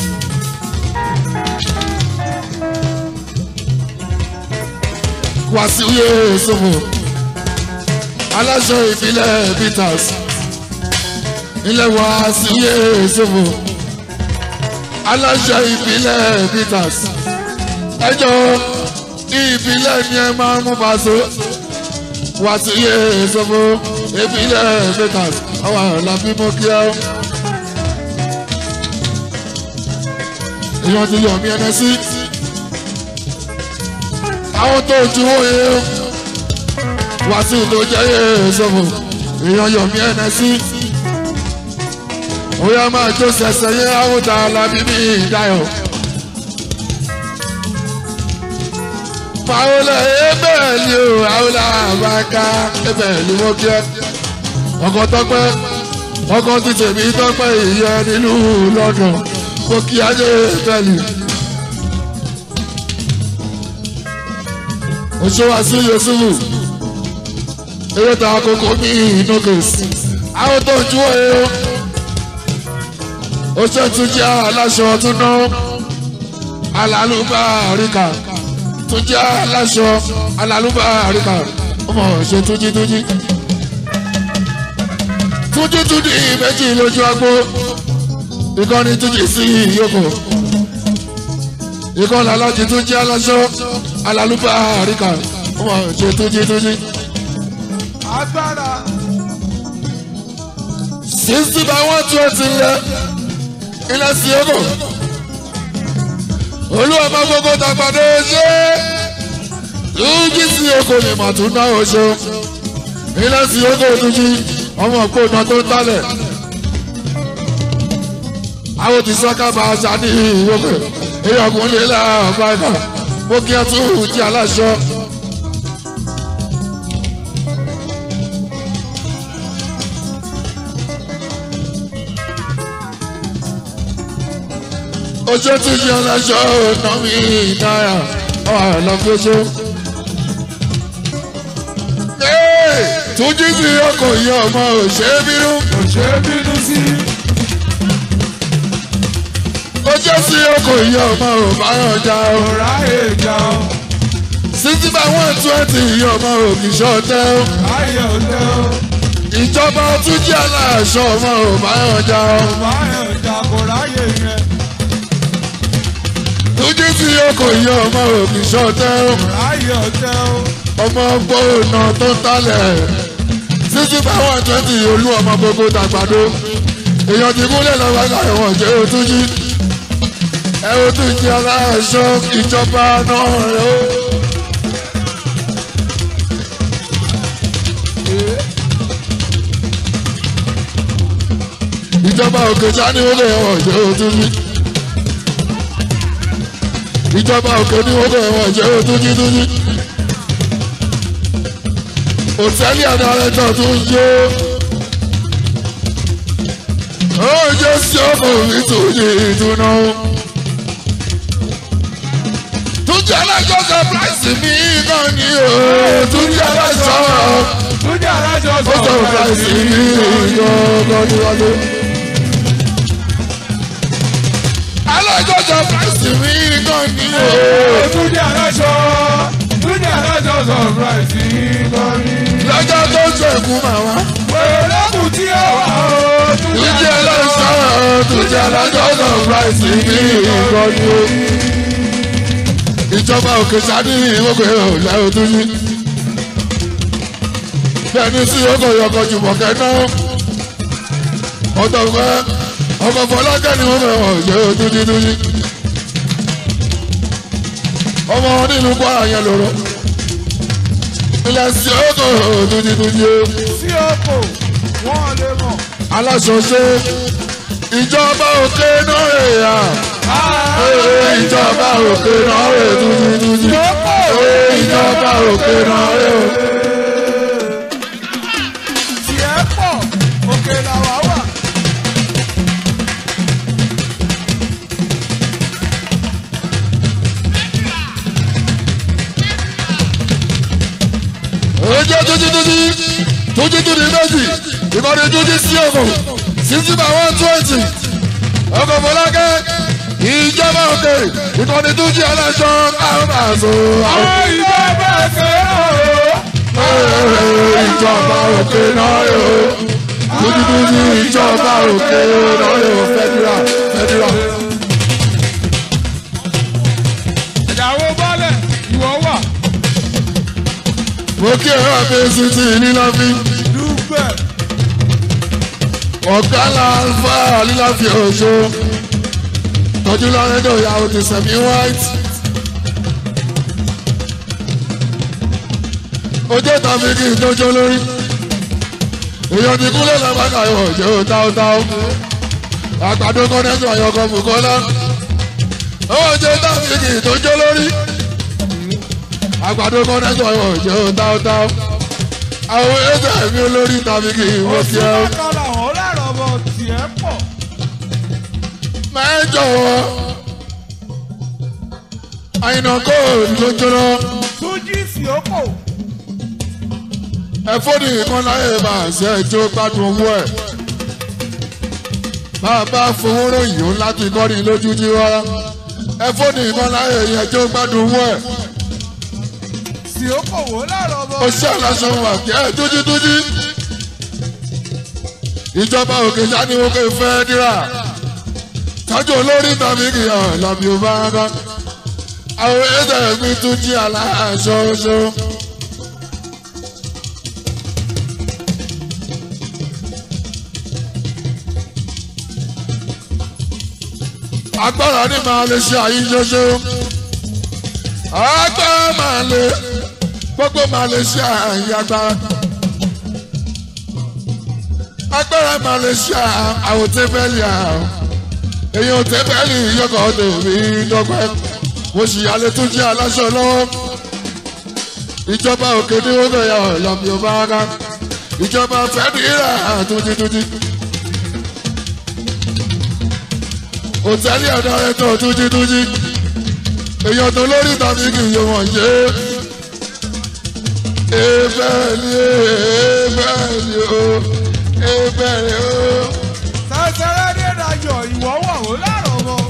wàsíwìyé sọ̀fọ̀ aláṣọ ìbílẹ̀ peters ilẹ̀ wàsíwìyé sọ̀fọ̀ aláṣọ ìbílẹ̀ peters ẹjọ́ ìbílẹ̀ ni ẹ máa mú bàṣọ wàsíwìyé sọ̀fọ̀ ìbílẹ̀ peters àwọn àlàbí mọ́ kí ẹ. èèyàn ti yọ̀ mí ẹnẹ sí àwọn tó ju òye wàásù tó jẹ́ sọ̀fọ̀ èèyàn yọ̀ mí ẹnẹ sí. Oya máa jó sẹ̀sẹ̀ yẹ àwòtá alábí mi ìdáyọ̀. Fàwọlẹ̀ ebẹ̀ ni o, àwòlá àbáká ebẹ̀ ni wọ́n kí ẹ ọkọ tọpẹ ọkọ ti tèmi tọpẹ ìyẹn nílùú london kó kí ajé tẹlẹ. oṣooṣù àti yusufu eré ta àkókò ní inokes àwọn tó ń jú ẹ o oṣù tún jẹ aláṣọ tún ná alálùbá àríkà tún jẹ aláṣọ alálùbá àríkà ọmọ ṣe túnjí túnjí túnjí túnjí méjì lójú agbó ìkànnì túnjí sí ìyókò ìkànnì alájí túnjí aláṣọ alálùbá àríkà ọmọ ṣe túnjí túnjí. agbára sixty by one twenty lẹ ilẹ̀ sí ìyókò olúwa máa gbogbo tàgbàdo ṣe túnjí sí ìyókò ni màtún náà ṣe ilẹ̀ sí ìyókò túnjí ọmọ òpónà tó ń tálẹ̀ àwọn tí sọ́ká bá a ṣá ní ìwọ́pẹ̀ èyí ọkùnrin lè ọ̀pá ẹ̀fà mo kí ẹ tún jí aláṣọ. oṣù tí jí aláṣọ ọ̀nà mi náírà ọ̀hún lọ́fẹ́ṣọ́. túnjí sí ọkọ̀ yìí ọmọ òṣèbínú. kò ṣe é bínú sí. ó jẹ́ sí ọkọ̀ yìí ọmọ òbáyọ̀já o. kò ráyè jà ó. sixty by one twenty yìí ọmọ òkìṣọ́tẹ́ o. ráyè ọ̀tẹ́ ó. ìjọba tún jẹ́ aláṣọ ọmọ òbáyọ̀já o. ráyè jà kò ráyè yẹn. túnjí sí ọkọ̀ yìí ọmọ òkìṣọ́tẹ́ o. ráyè ọ̀tẹ́ ó. ọmọ gbóòna tó ń talẹ̀ sixty by one twenty olú ọmọ gbogbo tàgbàdo èèyàn ti kúnlẹ̀ lọ́wọ́ láwọn jẹ́ òtúnjí ẹ ó tún jẹ́ aláṣọ ìjọba náà rẹ̀ ó. ìjọba òkè sani wọlé ẹ̀wọ̀n jẹ́ òtúnjí ìjọba òkè ní wọlé ẹ̀wọ̀n jẹ́ òtúnjí túnjí òtẹ́lì àdàrẹ́tọ̀ tó ń yó. ó jẹ́ sí ọmọ mi tó yẹ ìdùnnà. túnjẹ́ alájọ sọpráìsì mi náà ni o. túnjẹ́ alájọ túnjẹ́ alájọ ó sọpráìsì mi gbọ́dọ̀ níwájú. lọ́jọ́ fásitì mi kan ní o. Túnjí aláṣọ Túnjí aláṣọ sọ̀rọ̀ìsì lórí. lọ́jọ́ tó ń ṣẹ̀kú màmá. Olókùn tí ó wà ó. Túnjí aláṣọ Túnjí aláṣọ sọ̀rọ̀ìsì mi kan ní o. ìjọba òkè sáré ìwọ́pẹ̀ ọ̀la òtúnjí. bẹ́ẹ̀ni sí ọkọ̀ yọkọ̀ jùmọ̀ kẹ́ná. ọ̀tọ̀ fẹ́ ọkọ̀ fọlákẹ́ ni wọ́n fẹ́ ọ̀jẹ̀ òtúnjí túnjí. ọmọ wọn nílùú kwara yẹn lòrò. ilẹ̀ sí ọkọ̀ òtúnjí túnjí o. Sí ọkọ̀ wọ́n lè mọ̀. aláṣọṣe ìjọba òkè náà rè ya ìjọba òkè náà rè dúdúdúdú ìjọba òkè náà rè o. Tiẹ̀ pọ̀ òkè làwà wà. ojú dúdúdúdú dúdúdúdú méjì ìkọ́ni dúdú sí ọkọ̀ sixty by one twenty ọkọ̀ fọlákẹ́ ìjọba òkè ìkọ́ni dúdú aláṣọ àwọn àṣọ àwọn. Ìjọba ṣe ó. ìjọba òkè náà rè o dúdúdúdú ìjọba òkè náà rè o fẹ́dúrà fẹ́dúrà. Ìyàwó bọ́lẹ̀ ìwọ wà. mo kí ẹ̀rọ àfẹ́sí tí níláfi Dúpẹ́. ọ̀gá láǹfà líláfi ọ̀ṣọ́ tọ́jú lọ́rẹ́dọ̀ ìyàwó ti sẹ̀mí white. ojú tàbí kí n tójó lórí èèyàn ti kúlẹ̀ lábàkà yọ̀ jẹ́ ó táótáó àgbàdo kọ́nẹ́tọ̀ àyọkọ̀ bùkọ́lá ojú tàbí kí n tójó lórí àgbàdo kọ́nẹ́tọ̀ àyọ̀ jẹ́ ó táótáó àwọn ẹ̀jẹ̀ mi olórí tàbí kí n wọ́n kí ẹ́ o. Òṣìṣẹ́ kan làwọn lárọ̀ bọ̀ tiẹ̀ pọ̀. máa ń jọ̀wọ́ àyìnà kóòdù tó jóná Túnjí sí ọkọ̀. ẹ̀fọ́nì kan láyé bá a ṣe ẹjọ́ gbádùn owó ẹ̀ bàbá fowó ròyìn ó láti kọ́ni lójú jí wá ẹ̀fọ́nì kan láyé ẹjọ́ gbádùn owó ẹ̀ Sí ọkọ̀ wò lárọ̀ bọ̀. ó ṣe aláṣọ wà kí ẹ tújítújí ìjọba òkè sani òkè fẹ́ dírà tájú olórí tàbí kìyàn lọ́bì ó bá rán àwọn ẹ̀sẹ̀ mi tún jí aláṣọ ṣo. agbára ní màá lè ṣe àyíṣoṣo agbára màá lè gbogbo màá lè ṣe àyè agbára agbára màá lè ṣe àwòtẹ́fẹ́lì àwọn èyí ò tẹ́fẹ́lì yọkọ̀ tèmi dọ́gbẹ́ mo sì yálé tún jẹ́ aláṣọ lọ́wọ́ ìjọba òkè ní wọ́n bẹ̀rẹ̀ ọ̀lọ́mí ọba ara ìjọba fẹ́dírà túnjítúnjí òtẹ́lì ọ̀dọ́ rẹ̀ tó túnjítúnjí èèyàn tó lórí tàbí kì í yọ wọ́n ṣe é ebẹ́ẹ̀ni ebẹ́ẹ̀ni o ebẹ́ẹ̀ni o. Sẹ́sẹ́rẹ́ dé dayọ̀ ìwọ wà ó lárọ̀ bọ̀.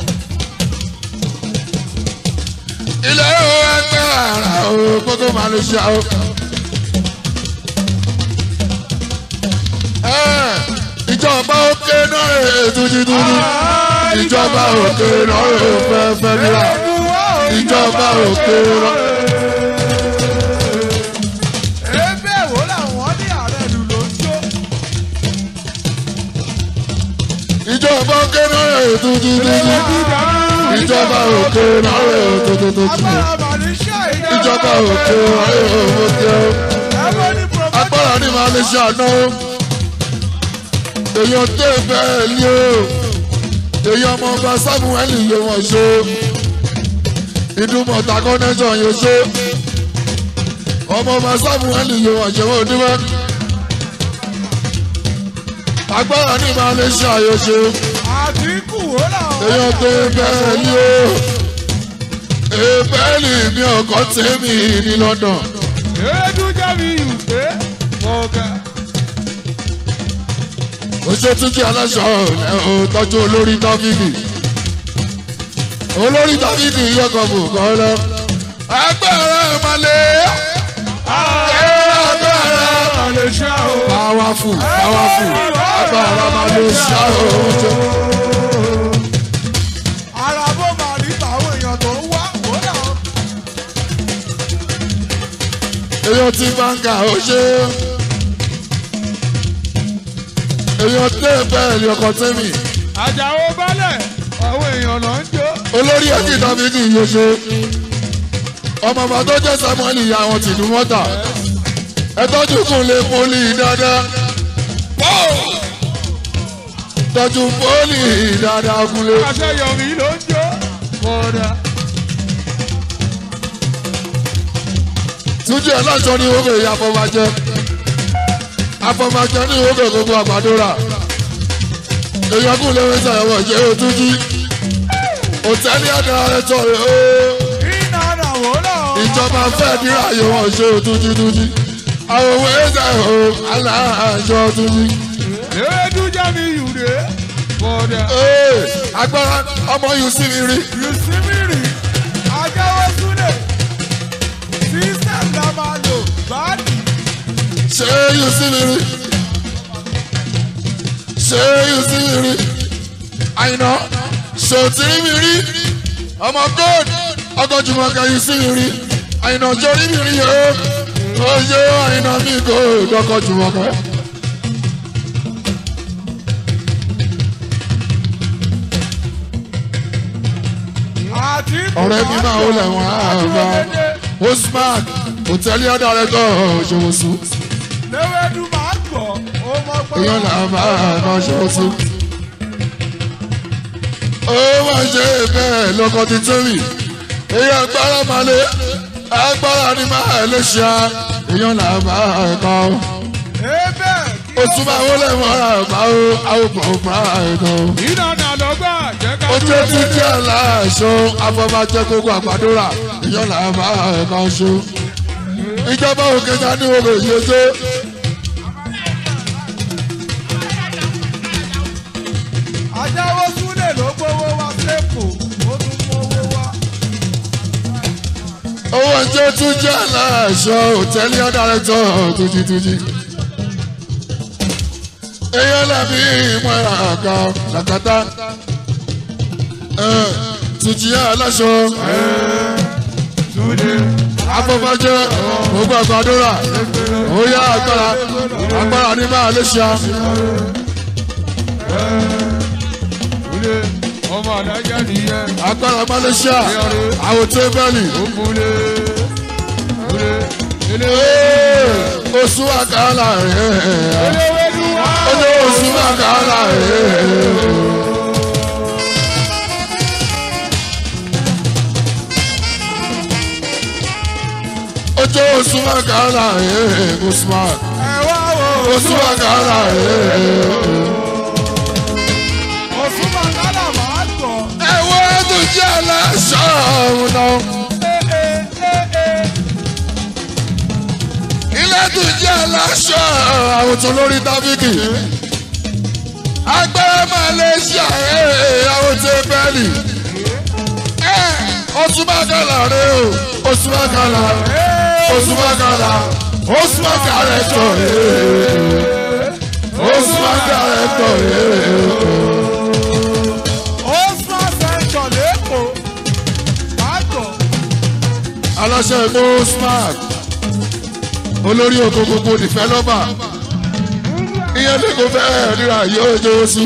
ilé o ẹgbẹ́ ara o gbogbo máa lè ṣe o. Ẹ, ìjọba òkè náà rè túnjítúnjí ìjọba òkè náà rè fẹ́fẹ́ níra ìjọba òkè náà. Ebe wo làwọn ní ààrẹ lù ló ń jó. ìjọba òkè náà rè túnjítúnjí ìjọba òkè náà rè túnjítúnjí Agbára Màlíṣà ìjọba. ìjọba òkè náà rè òmòkè o. Ẹ̀fọ́ ní Prọfẹ́tà. agbára ní máa lè ṣe àná o èèyàn tó bẹ́ẹ̀ ni o èèyàn ọmọ ọba samuel yé wọn ṣe ìdúmọ̀tà connection yóò ṣe ọmọ ọba samuel yé wọn ṣe wọn dúpẹ́ agbára ní máa lè ṣe àyọṣe Àdínkù wo làwọn. èèyàn tó bẹ́ẹ̀ ni o èbẹ́ẹ̀lì mi ọkọ̀ tèmi ní London. Erédú jábí ìwé. Ọ̀gá. oṣù túnjí aláṣọ ẹ ò tọ́jú olórí tọ́fíìkì olórí dáfídì yọkọ̀ bò kọ́ lọ. agbára ìmàlẹ́ agbára lè ṣá o. powerful powerful agbára ìmàlẹ́ ṣá o. ara bó máa rí tàwọn èèyàn tó ń wá wò náà. èèyàn ti báńkà ó ṣe èèyàn tẹ́ bẹ́ẹ̀ ni ọkọ̀ tẹ́mì àjàó balẹ̀ àwọn èèyàn náà ń jó. olórí ẹ̀kí dáfídì yóò ṣe ọmọ ọba tó jẹ́ samuel ìyá àwọn tìlú mọ́tà ẹ tọ́jú kún lé pólì dáadáa tọ́jú pólì dáadáa kúnlé. àṣeyọrí ló ń jó. kódà túnjí ẹ̀ láṣọ ní ìwé ìyá afọmajẹ afọmajẹ ní ìwé gbogbo àgbàdúrà èèyàn kún lé wẹ́sẹ̀ ẹ̀wọ̀n jẹ́ òtúnjí òtẹ́lì àdára rẹ̀ tọ̀ rẹ̀ ó iná náà wò náà. ìjọba fẹ́ dírà yìí wọ́n ṣe òtúnjí túnjí àwọn òwe ẹ̀sẹ̀ ò aláàjọ túnjí. ewédú jẹ́ mi yùdé. kódà Ee, agbára ọmọ yìí sí mi rí yusimiri ajáwó súlẹ̀ sísẹ́m la máa lò báàdì. ṣé yìí sí mi rí ṣé yìí sí mi rí àyìnà ṣòtìrí mi rí ọmọ gold ọgọjùmọ̀kẹ́ yìí sí mi rí àyìnà jórí mi rí o ó yé àyìnà mi gold ọgọjùmọ̀kẹ́. àti ọ̀rẹ́ mi máa ń lẹ̀ wọ́n àbá Usman hòtẹ́lì ọ̀dàrẹ́tọ̀ ṣòwòsù léwédú máa gbọ́ ó mọ pé. èèyàn là bá àná ṣòwòsù. ó máa ṣe bẹ́ẹ̀ lọ́kọ̀ ti tóbi èyí agbára máa lé agbára ni máa lè ṣá èèyàn là bá ẹ̀kọ́. ebe ó tún máa wọlé wọn àbá ó àwòpọ̀ ọ̀pá ẹ̀kọ́. iná náà lọ́gbà jẹ́ ká ó jẹ́ tún jẹ́ aláṣọ afọbajẹ gbogbo àgbàdúrà èèyàn là bá ẹ̀kọ́ ṣó. ìjọba òkè ta ní òkè yìí ṣe. ajáwó súlẹ̀ ló gbowó wá sẹ́kù ó tún mú owó wá. owó ẹjọ́ tún jẹ́ aláṣọ òtẹ́lì ọ̀dàrẹ́tọ̀ tuntun èèyàn làbí ìmọ̀ràn àga làkàtà tùjì aláṣọ afọbajẹ gbogbo àgbàdúrà òyà agbára agbára ní máa lè ṣá Ule ọmọ adájá nìyẹn. agbára máa lè ṣá àwòtẹ́ bẹ́ẹ̀lì Ó múlé. Ule ilé oṣù àkàlà rẹ̀ eléwédú wá. ọjọ́ oṣù àkàlà rẹ̀. ọjọ́ oṣù àkàlà rẹ̀ Usman Ẹ wá wo. oṣù àkàlà rẹ̀. Òsùn Bàkálà máa gbọ̀. ẹ̀wọ́n tó jẹ́ aláṣọ ọ̀hún náà. Ee ee ilé tó jẹ́ aláṣọ àwòtún lórí tábìkì. agbára máa lè ṣe àárẹ̀ àwòtún bẹ́ẹ̀lì. oṣù bàkàlà rẹ o oṣù bàkàlà oṣù bàkàlà oṣù bàkàlà tọ̀ rẹ oṣù bàkàlà tọ̀ rẹ. Ó sún àṣẹjọ lẹ́kọ̀ọ́. Máa gbọ̀. aláṣẹ ìlú smart olórí oko gbogbo dìfẹ́lọ́bà ìyẹn ní kò fẹ́ ríra yóò jẹ́ oṣù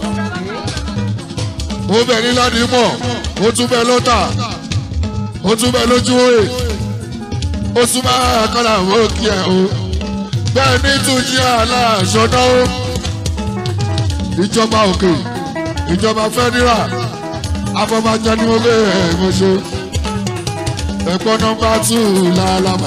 ó bẹ̀ ní ládìímọ̀ ó tún bẹ̀ lọ́tà ó tún bẹ̀ lójú òye ó tún máa kọ́lá àwọn òkè ẹ̀ o bẹ́ẹ̀ ní túnjí aláṣọ náà ìjọba òkè ìjọba fẹ́dírà afọbajẹ ni mo bẹ̀ ẹ̀ mo ṣe ẹ̀kọ́ nọmba tù lálàmà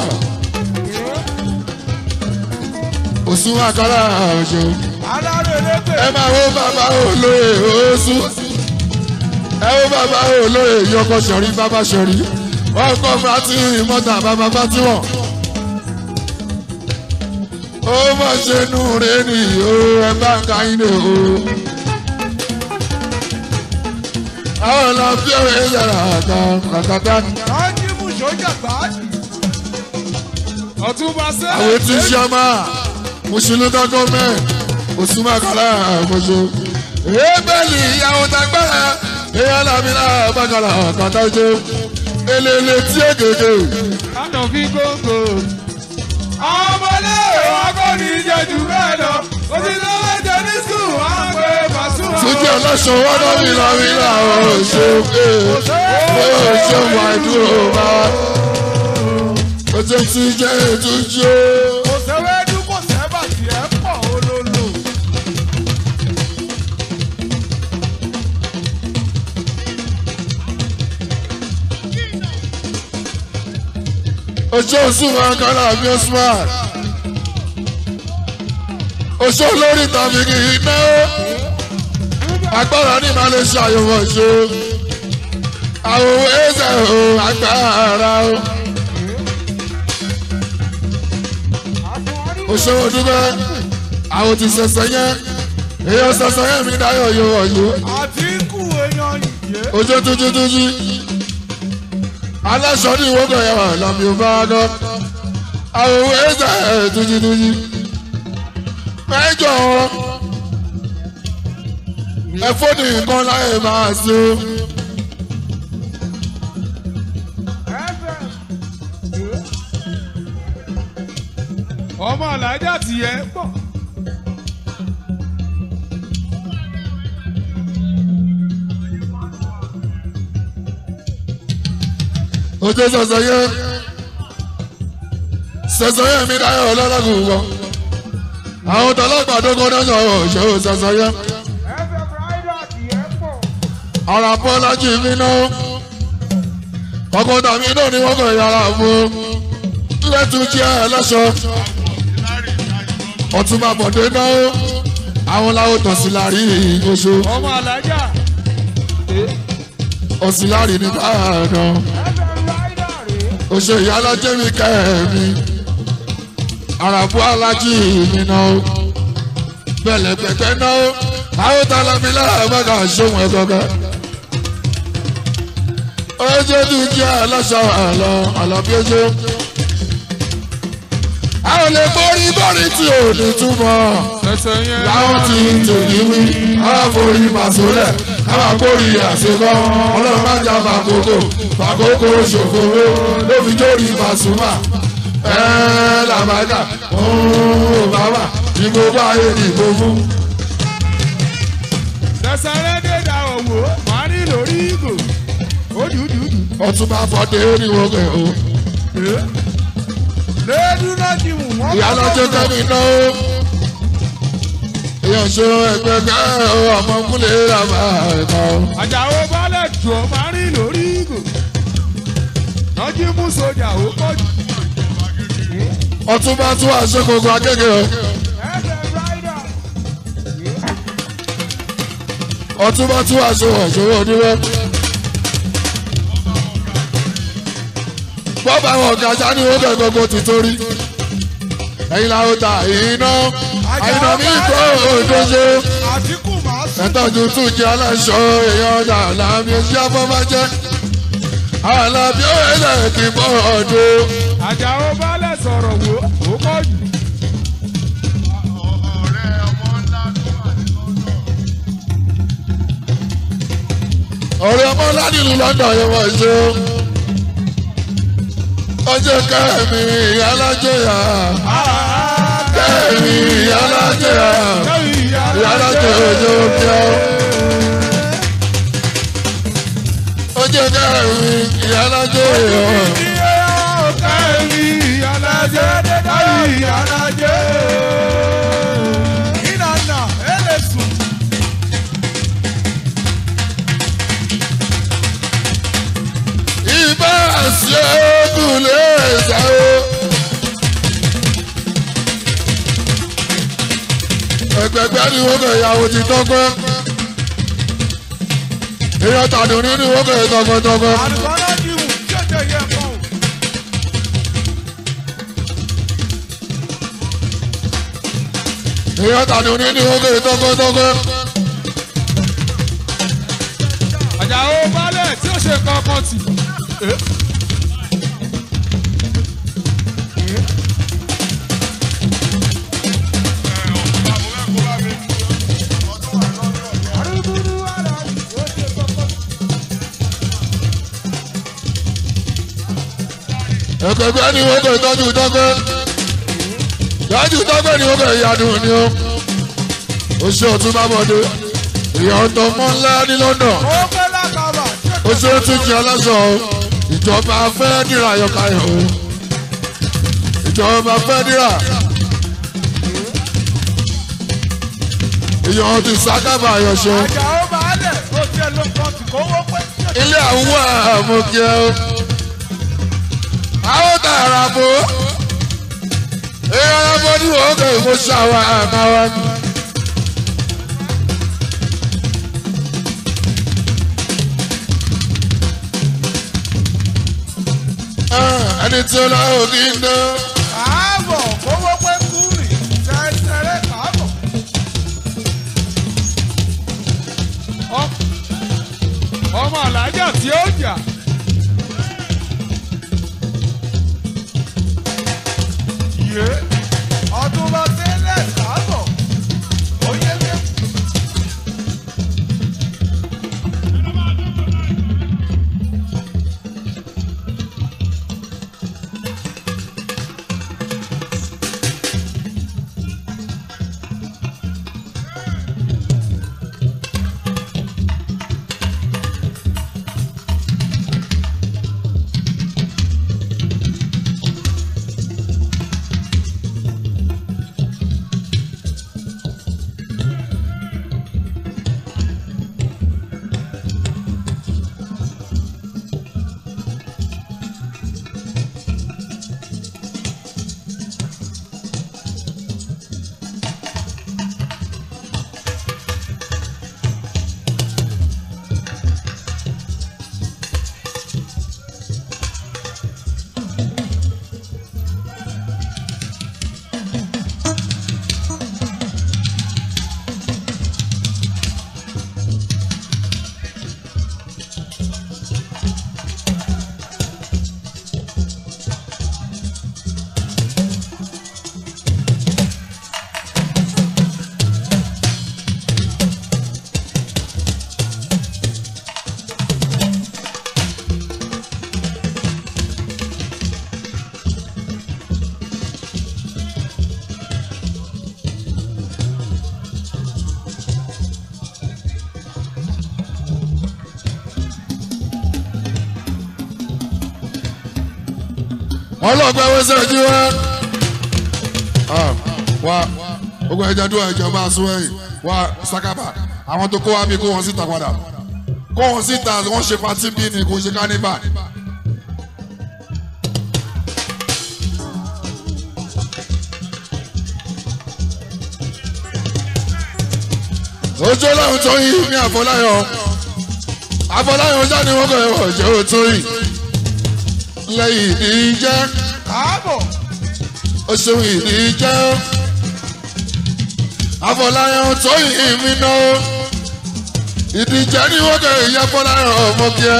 òsùn àkàrà ọ̀ṣọ́ Alárò elégbè. ẹ máa wo bàbá olóyè oṣù ẹ wo bàbá olóyè yọkọ sọrí bàbá sọrí ọkọ fati mọta bàbá fati wọn. ó mọ̀ ṣe nù rẹ nìyó ẹ bá ń ka yín lè o. àwọn ọ̀la bí ọ̀rẹ́ ìyàrá àkàtà Rájí mú sójà gbáàdì. Ọ̀túnba sẹ́lẹ̀. àwọn etí sọ́mà mùsùlùmí kankan mẹ́ òsùnmọ́ àkàlà àkóso. ebèlì ìyàwó tagbára èèyàn làmìlà bàkàlà àkàtà jẹ elele tí ègègè Lánà fi gógó. Ọmọlé akọni jẹjú bẹ́ẹ̀ lọ. Òsì lọ́wọ́ jẹ ní sùn, wọ́n á gbé Màsúmà. túnjẹ ọlọ́sọ wọn náà mi là mí là ó ṣe é ó ṣe wà dúró bá ó ṣe ti jẹ́ ìtújú. Kò sẹ́wẹ́dú kò sẹ́bà tí ẹ pọ̀ olólo. oṣó òṣùwọ̀n kọ́lá bí ó smart oṣó lórí tàbí kì í ná agbára ní máa lè ṣàyẹ̀wò ṣe àwọn owó ẹ̀sẹ̀ ò agbára o oṣó òdúgbẹ́ àwọn ti ṣẹ̀ṣẹ̀ yẹn èèyàn ṣẹ̀ṣẹ̀ yẹn mi dáyọ̀ yóò wọ̀ yìí Àtìkù èèyàn yìí. ojú tuntun tuntun aláṣọ ní ìwọ́gọ̀ yẹn wà lọ́mí ò bá gọ́ àwọn owó ẹ̀sẹ̀ tuntun tuntun mẹ́jọ wọn ẹ̀fọ́ ní nǹkan láyé máa ṣe o Ọmọ alájà tiẹ̀ pọ̀. ojú sọ̀sọ̀ yẹn sọ̀sọ̀ yẹn mi dáyọ̀ ọlọ́lọ́gùn wọn àwọn tọ́lọ́gbàdo kan náà sọ̀rọ̀ ṣòwò sọ̀sọ̀ yẹn Ẹ̀fẹ̀ Fúráìdà tiẹ̀ pọ̀. ọ̀rọ̀ apọ́lájì mi náà ọkọ̀ tàbí náà ni wọ́n kọ̀ yàrá fún lẹ́tù jẹ́ ẹlẹ́ṣọ́ ọ̀túnba bọ̀dé náà àwọn làwọn tọ̀sílárì oṣù Ọmọ alájà. ọ̀sílárì ní báyọ̀ Ẹ̀fẹ̀ Fúráìdà rèé. oṣù ìyálọ́jẹ́ mi kẹ́ẹ̀mí àràbù alájì mi náà bẹ̀lẹ̀ pẹ̀pẹ́ náà àwọn tàlámi láàbàkà ṣóhun ẹ̀kọ́kẹ́ ojú tún jẹ́ aláṣọ àlọ́ àlọ́bí ojú àwọn lè borí borí tí ò ní túmọ̀ Ẹsẹ̀ yẹn. láwọn tí ń tòní wí àwọn forí màsólẹ̀ káwọn kórì àṣekọ́ ọlọ́run má jà fàkókò fàkókò ṣòfòwò lóbi jórí màsúmà ẹ̀ẹ́ làbàdà òun bàbà ìbò bá ayé ìbò fún. Tẹ̀sánlẹ̀ dé da òwò, màá ní lórí ìgò. Ó dùdùdù. ọtún bá fọdé ní wọgbẹ o Léèdú náà ti wù wọ́n. ìyá lọ́jọ́ kẹ́mi náà ó èèyàn ṣe ẹgbẹ́ kẹ́ ọ ọmọ kúlẹ̀ ràbà ẹ̀ka o. Àjàó balẹ̀ jù ọ́ máa rí lórí ìgò. Lọ́jí mú sójà ó pọ̀ jù. ọtún bá tún àṣekòkò akẹ́kẹ́ o. Ẹ̀fẹ̀ Fúráìdà. ọtún bá tún àṣewọ̀ ìṣòro oníwẹ́. bọ́ọ̀bù àwọn ọ̀gá sani ó bẹ̀ gbogbo ti torí. ẹ̀yin la ó ta iná àyìnà mi kọ́ òdodo. Àtìkù máa sùn. ẹ̀tọ́jú tún jẹ́ aláṣọ èèyàn ọjà làmì ẹ̀ṣẹ́ afọ́bàjẹ́. àlàbí ó ẹ̀lẹ́ kì í bọ́ ọdún. Àjàó balẹ̀ sọ̀rọ̀ wò ó pọ̀ jù. ọ̀rẹ́ ọmọ ládìlú london yẹn wọ́n ṣe ó. ọjọ́ kẹ́mi ìyálájẹ́yà kẹ́mi ìyálájẹ́yà ìyálájẹ́ òjò kíá. ọjọ́ kẹ́mi ìyálájẹ́yà ìbá àṣẹ òkùnlé ẹ̀sà ó. ẹgbẹgbẹ ni wọn kọ ìyàwó ti tọgbẹ èèyàn tàdùn nínú wọn kọ ìtọgbẹtọgbẹ. èèyàn tàdùn nínú wọn kọ ìtọgbẹtọgbẹ. àjàó balẹ̀ tí ó ṣe kankan tì. ẹ̀kẹ́gbẹ́ ni wọ́n kò tọ́jú tọ́gbẹ́ tọ́jú tọ́gbẹ́ ni wọ́n kò yanu ni ó oṣù ọ̀tún bá bọ̀dé èèyàn tó mọ́ ńlá ní London ó pẹ́ lákàbà tí ó oṣù tún jẹ́ aláṣọ o ìjọba fẹ́ dìrà yọká yọ o ìjọba fẹ́ dìrà èèyàn ti sákábà yọṣọ àjàó balẹ̀ ó tiẹ̀ ló kàn tì kówó pẹ́. ilé àwọn àmọ̀kẹ́ o àwọn tààrà bò èèyàn ọmọ ní wọ́n kò mọ ṣàwọn àmàwà ni. ẹni tí ó lọ òkè ń dán. káàbọ̀ kówó pẹ́ kúrì tẹ́tẹ́rẹ́ káàbọ̀. Ọ- ọmọ alájà tí ó jà. yé ọdún bá tẹ́lẹ̀ káàbọ̀ ó yẹ kí. ọlọ́gbẹ́ wẹ́sẹ̀ jí wá. wá gbogbo ẹ̀jẹ̀ dúró ẹ̀jẹ̀ bá a sún ẹ̀yìn wá sákábà àwọn tó kó wá bí kó wọn síta padà kó wọn síta wọ́n ṣe patí bí ni kò ṣe kánífà. ojú ọlọ́run tó yí ní àfọláyọ̀ àfọláyọ̀ ọjà ni wọ́n kọ̀ ẹ̀ wọ̀ jẹ́ òtún yìí lẹ́yìn ìdíjẹ́ káàbọ̀ ó ṣeun ìdíjẹ́ àfọláyàn tó yìn mí ná ìdíjẹ́ ní wọ́n kẹ́ ìyá fọláyàn ọmọ kíá.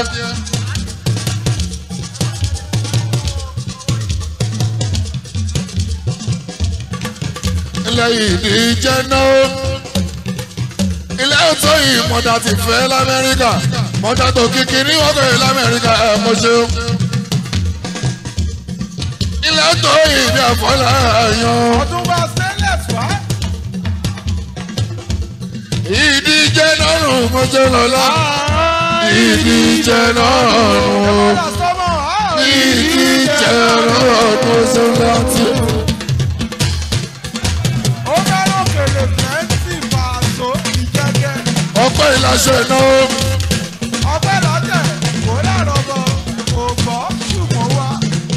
lẹ́yìn ìdíjẹ́ náà ilé tó yìn mọ̀dà ti fẹ́ lamẹ́ríkà mọ̀dà tó kìkì ní wọ́n kẹ́ lamẹ́ríkà ẹ̀ mọ̀ ṣeun ilé tó yìn ní àfọláyàn. ọdún bá tẹ́lẹ̀ fà á. ìdíje lọ́rùn mọ́jọ́ lọ́la ìdíje lọ́rùn ìdíje lọ́rùn mọ́jọ́ láti. ó fẹ́ràn kèrè fẹ́ǹsì pàṣọ ìjẹ́jẹ́ ọpẹ́ ìlàṣẹ ìnáwó ọpẹ́ lọ́tẹ̀ kò lárọ̀ bọ̀ kò gbọ́ ṣùgbọ́n wá.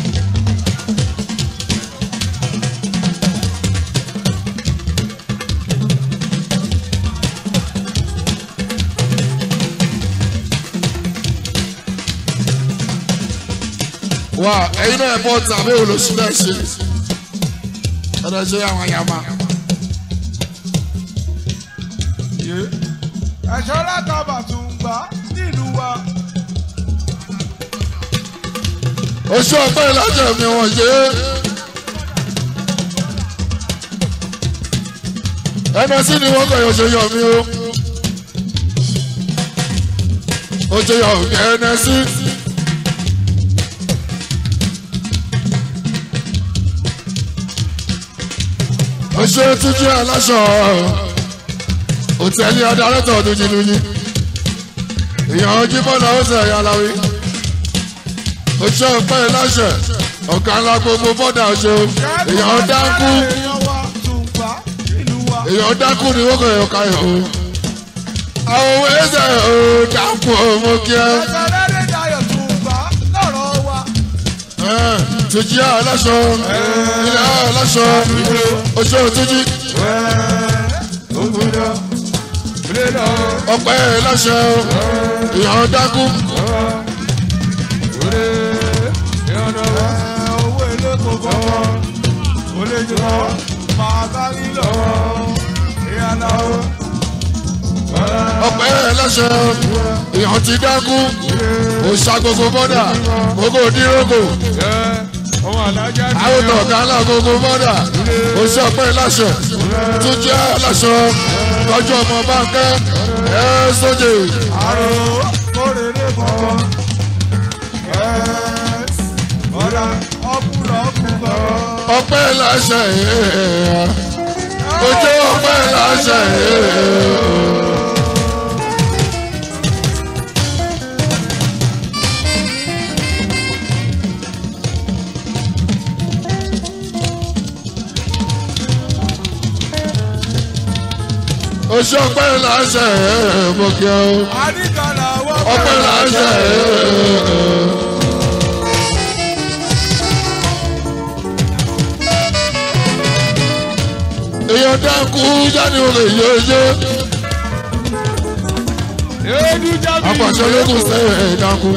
wà ẹ̀yin náà ẹ̀bọ tàbí olóṣù náà ṣe ẹ̀rọ ṣe àwọn àyàmá. ẹ̀ṣọ́ látàbà tún gbà nílùú wa. oṣù ọpẹ́ ìlàjẹ mi wọ́n ṣe é. ẹnẹsí ni wọ́n kọ̀yọ̀ ṣe yọ̀ mí o. ó ṣe yọ̀ mí ẹnẹsí. oṣù túnjí aláṣọ òtẹ́lẹ̀ adarẹ́tọ̀ ọdún jìnnìyí èèyàn ojú bọ́lá ó sẹ̀ ẹ̀yà aláwí oṣù ọpẹ́ ìláṣẹ ọ̀gá ńlá gbogbo bọ́dà oṣù èèyàn dákú èèyàn dákú ni wọ́n kọ̀ ẹ̀yọ̀ káyọ̀ o àwọn owó ẹ̀sẹ̀ ò dákú ọmọ kí ẹ túnjí aláṣọ ilẹ̀ aláṣọ oṣù túnjí ọpẹ́ ìláṣẹ èèyàn dákú ọpẹ́ ìláṣẹ èèyàn ti dákú òṣà gbogbo bọ́dà gbogbo dírógò àwòtọ̀ kálá gbogbo bọ́dà oṣù ọpẹ́ ìláṣẹ tún jẹ́ aláṣọ tọ́jú ọmọ báńkẹ́ ẹ̀ sójè. ọpẹ́ ìláṣẹ ojú ọpẹ́ ìláṣẹ. oṣù ọpẹ́ ìláṣẹ mo kí ọ ọpẹ́ ìláṣẹ. èèyàn dákú jáde olè yéye apàṣẹ lókun sẹ́yìn dákú.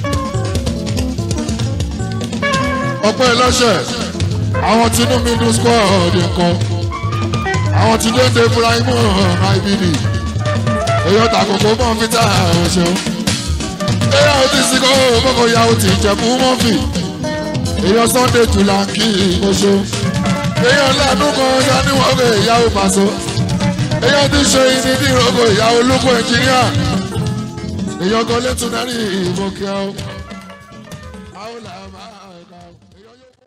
ọpẹ́ ìláṣẹ àwọn tinú mi dùn squad nǹkan àwọn tí ló ń de Ibrahimu ibd èyàn tàkókò mọ́ fíta ọ̀ṣọ́ èyàn ò ti sìnkọ́ mọ́kò ya ò ti jẹ̀bú mọ́fì èyàn Sunday Tùlànkì ọ̀ṣọ́ èyàn lánú kan yaníwọ̀n kò ìyàwó pàṣọ èyàn ti ṣe ìní ní ìrọ̀kọ̀ ìyàwó olóko ẹnjìníà èyàn kan lẹ́tùnárì ìmọ̀kíá.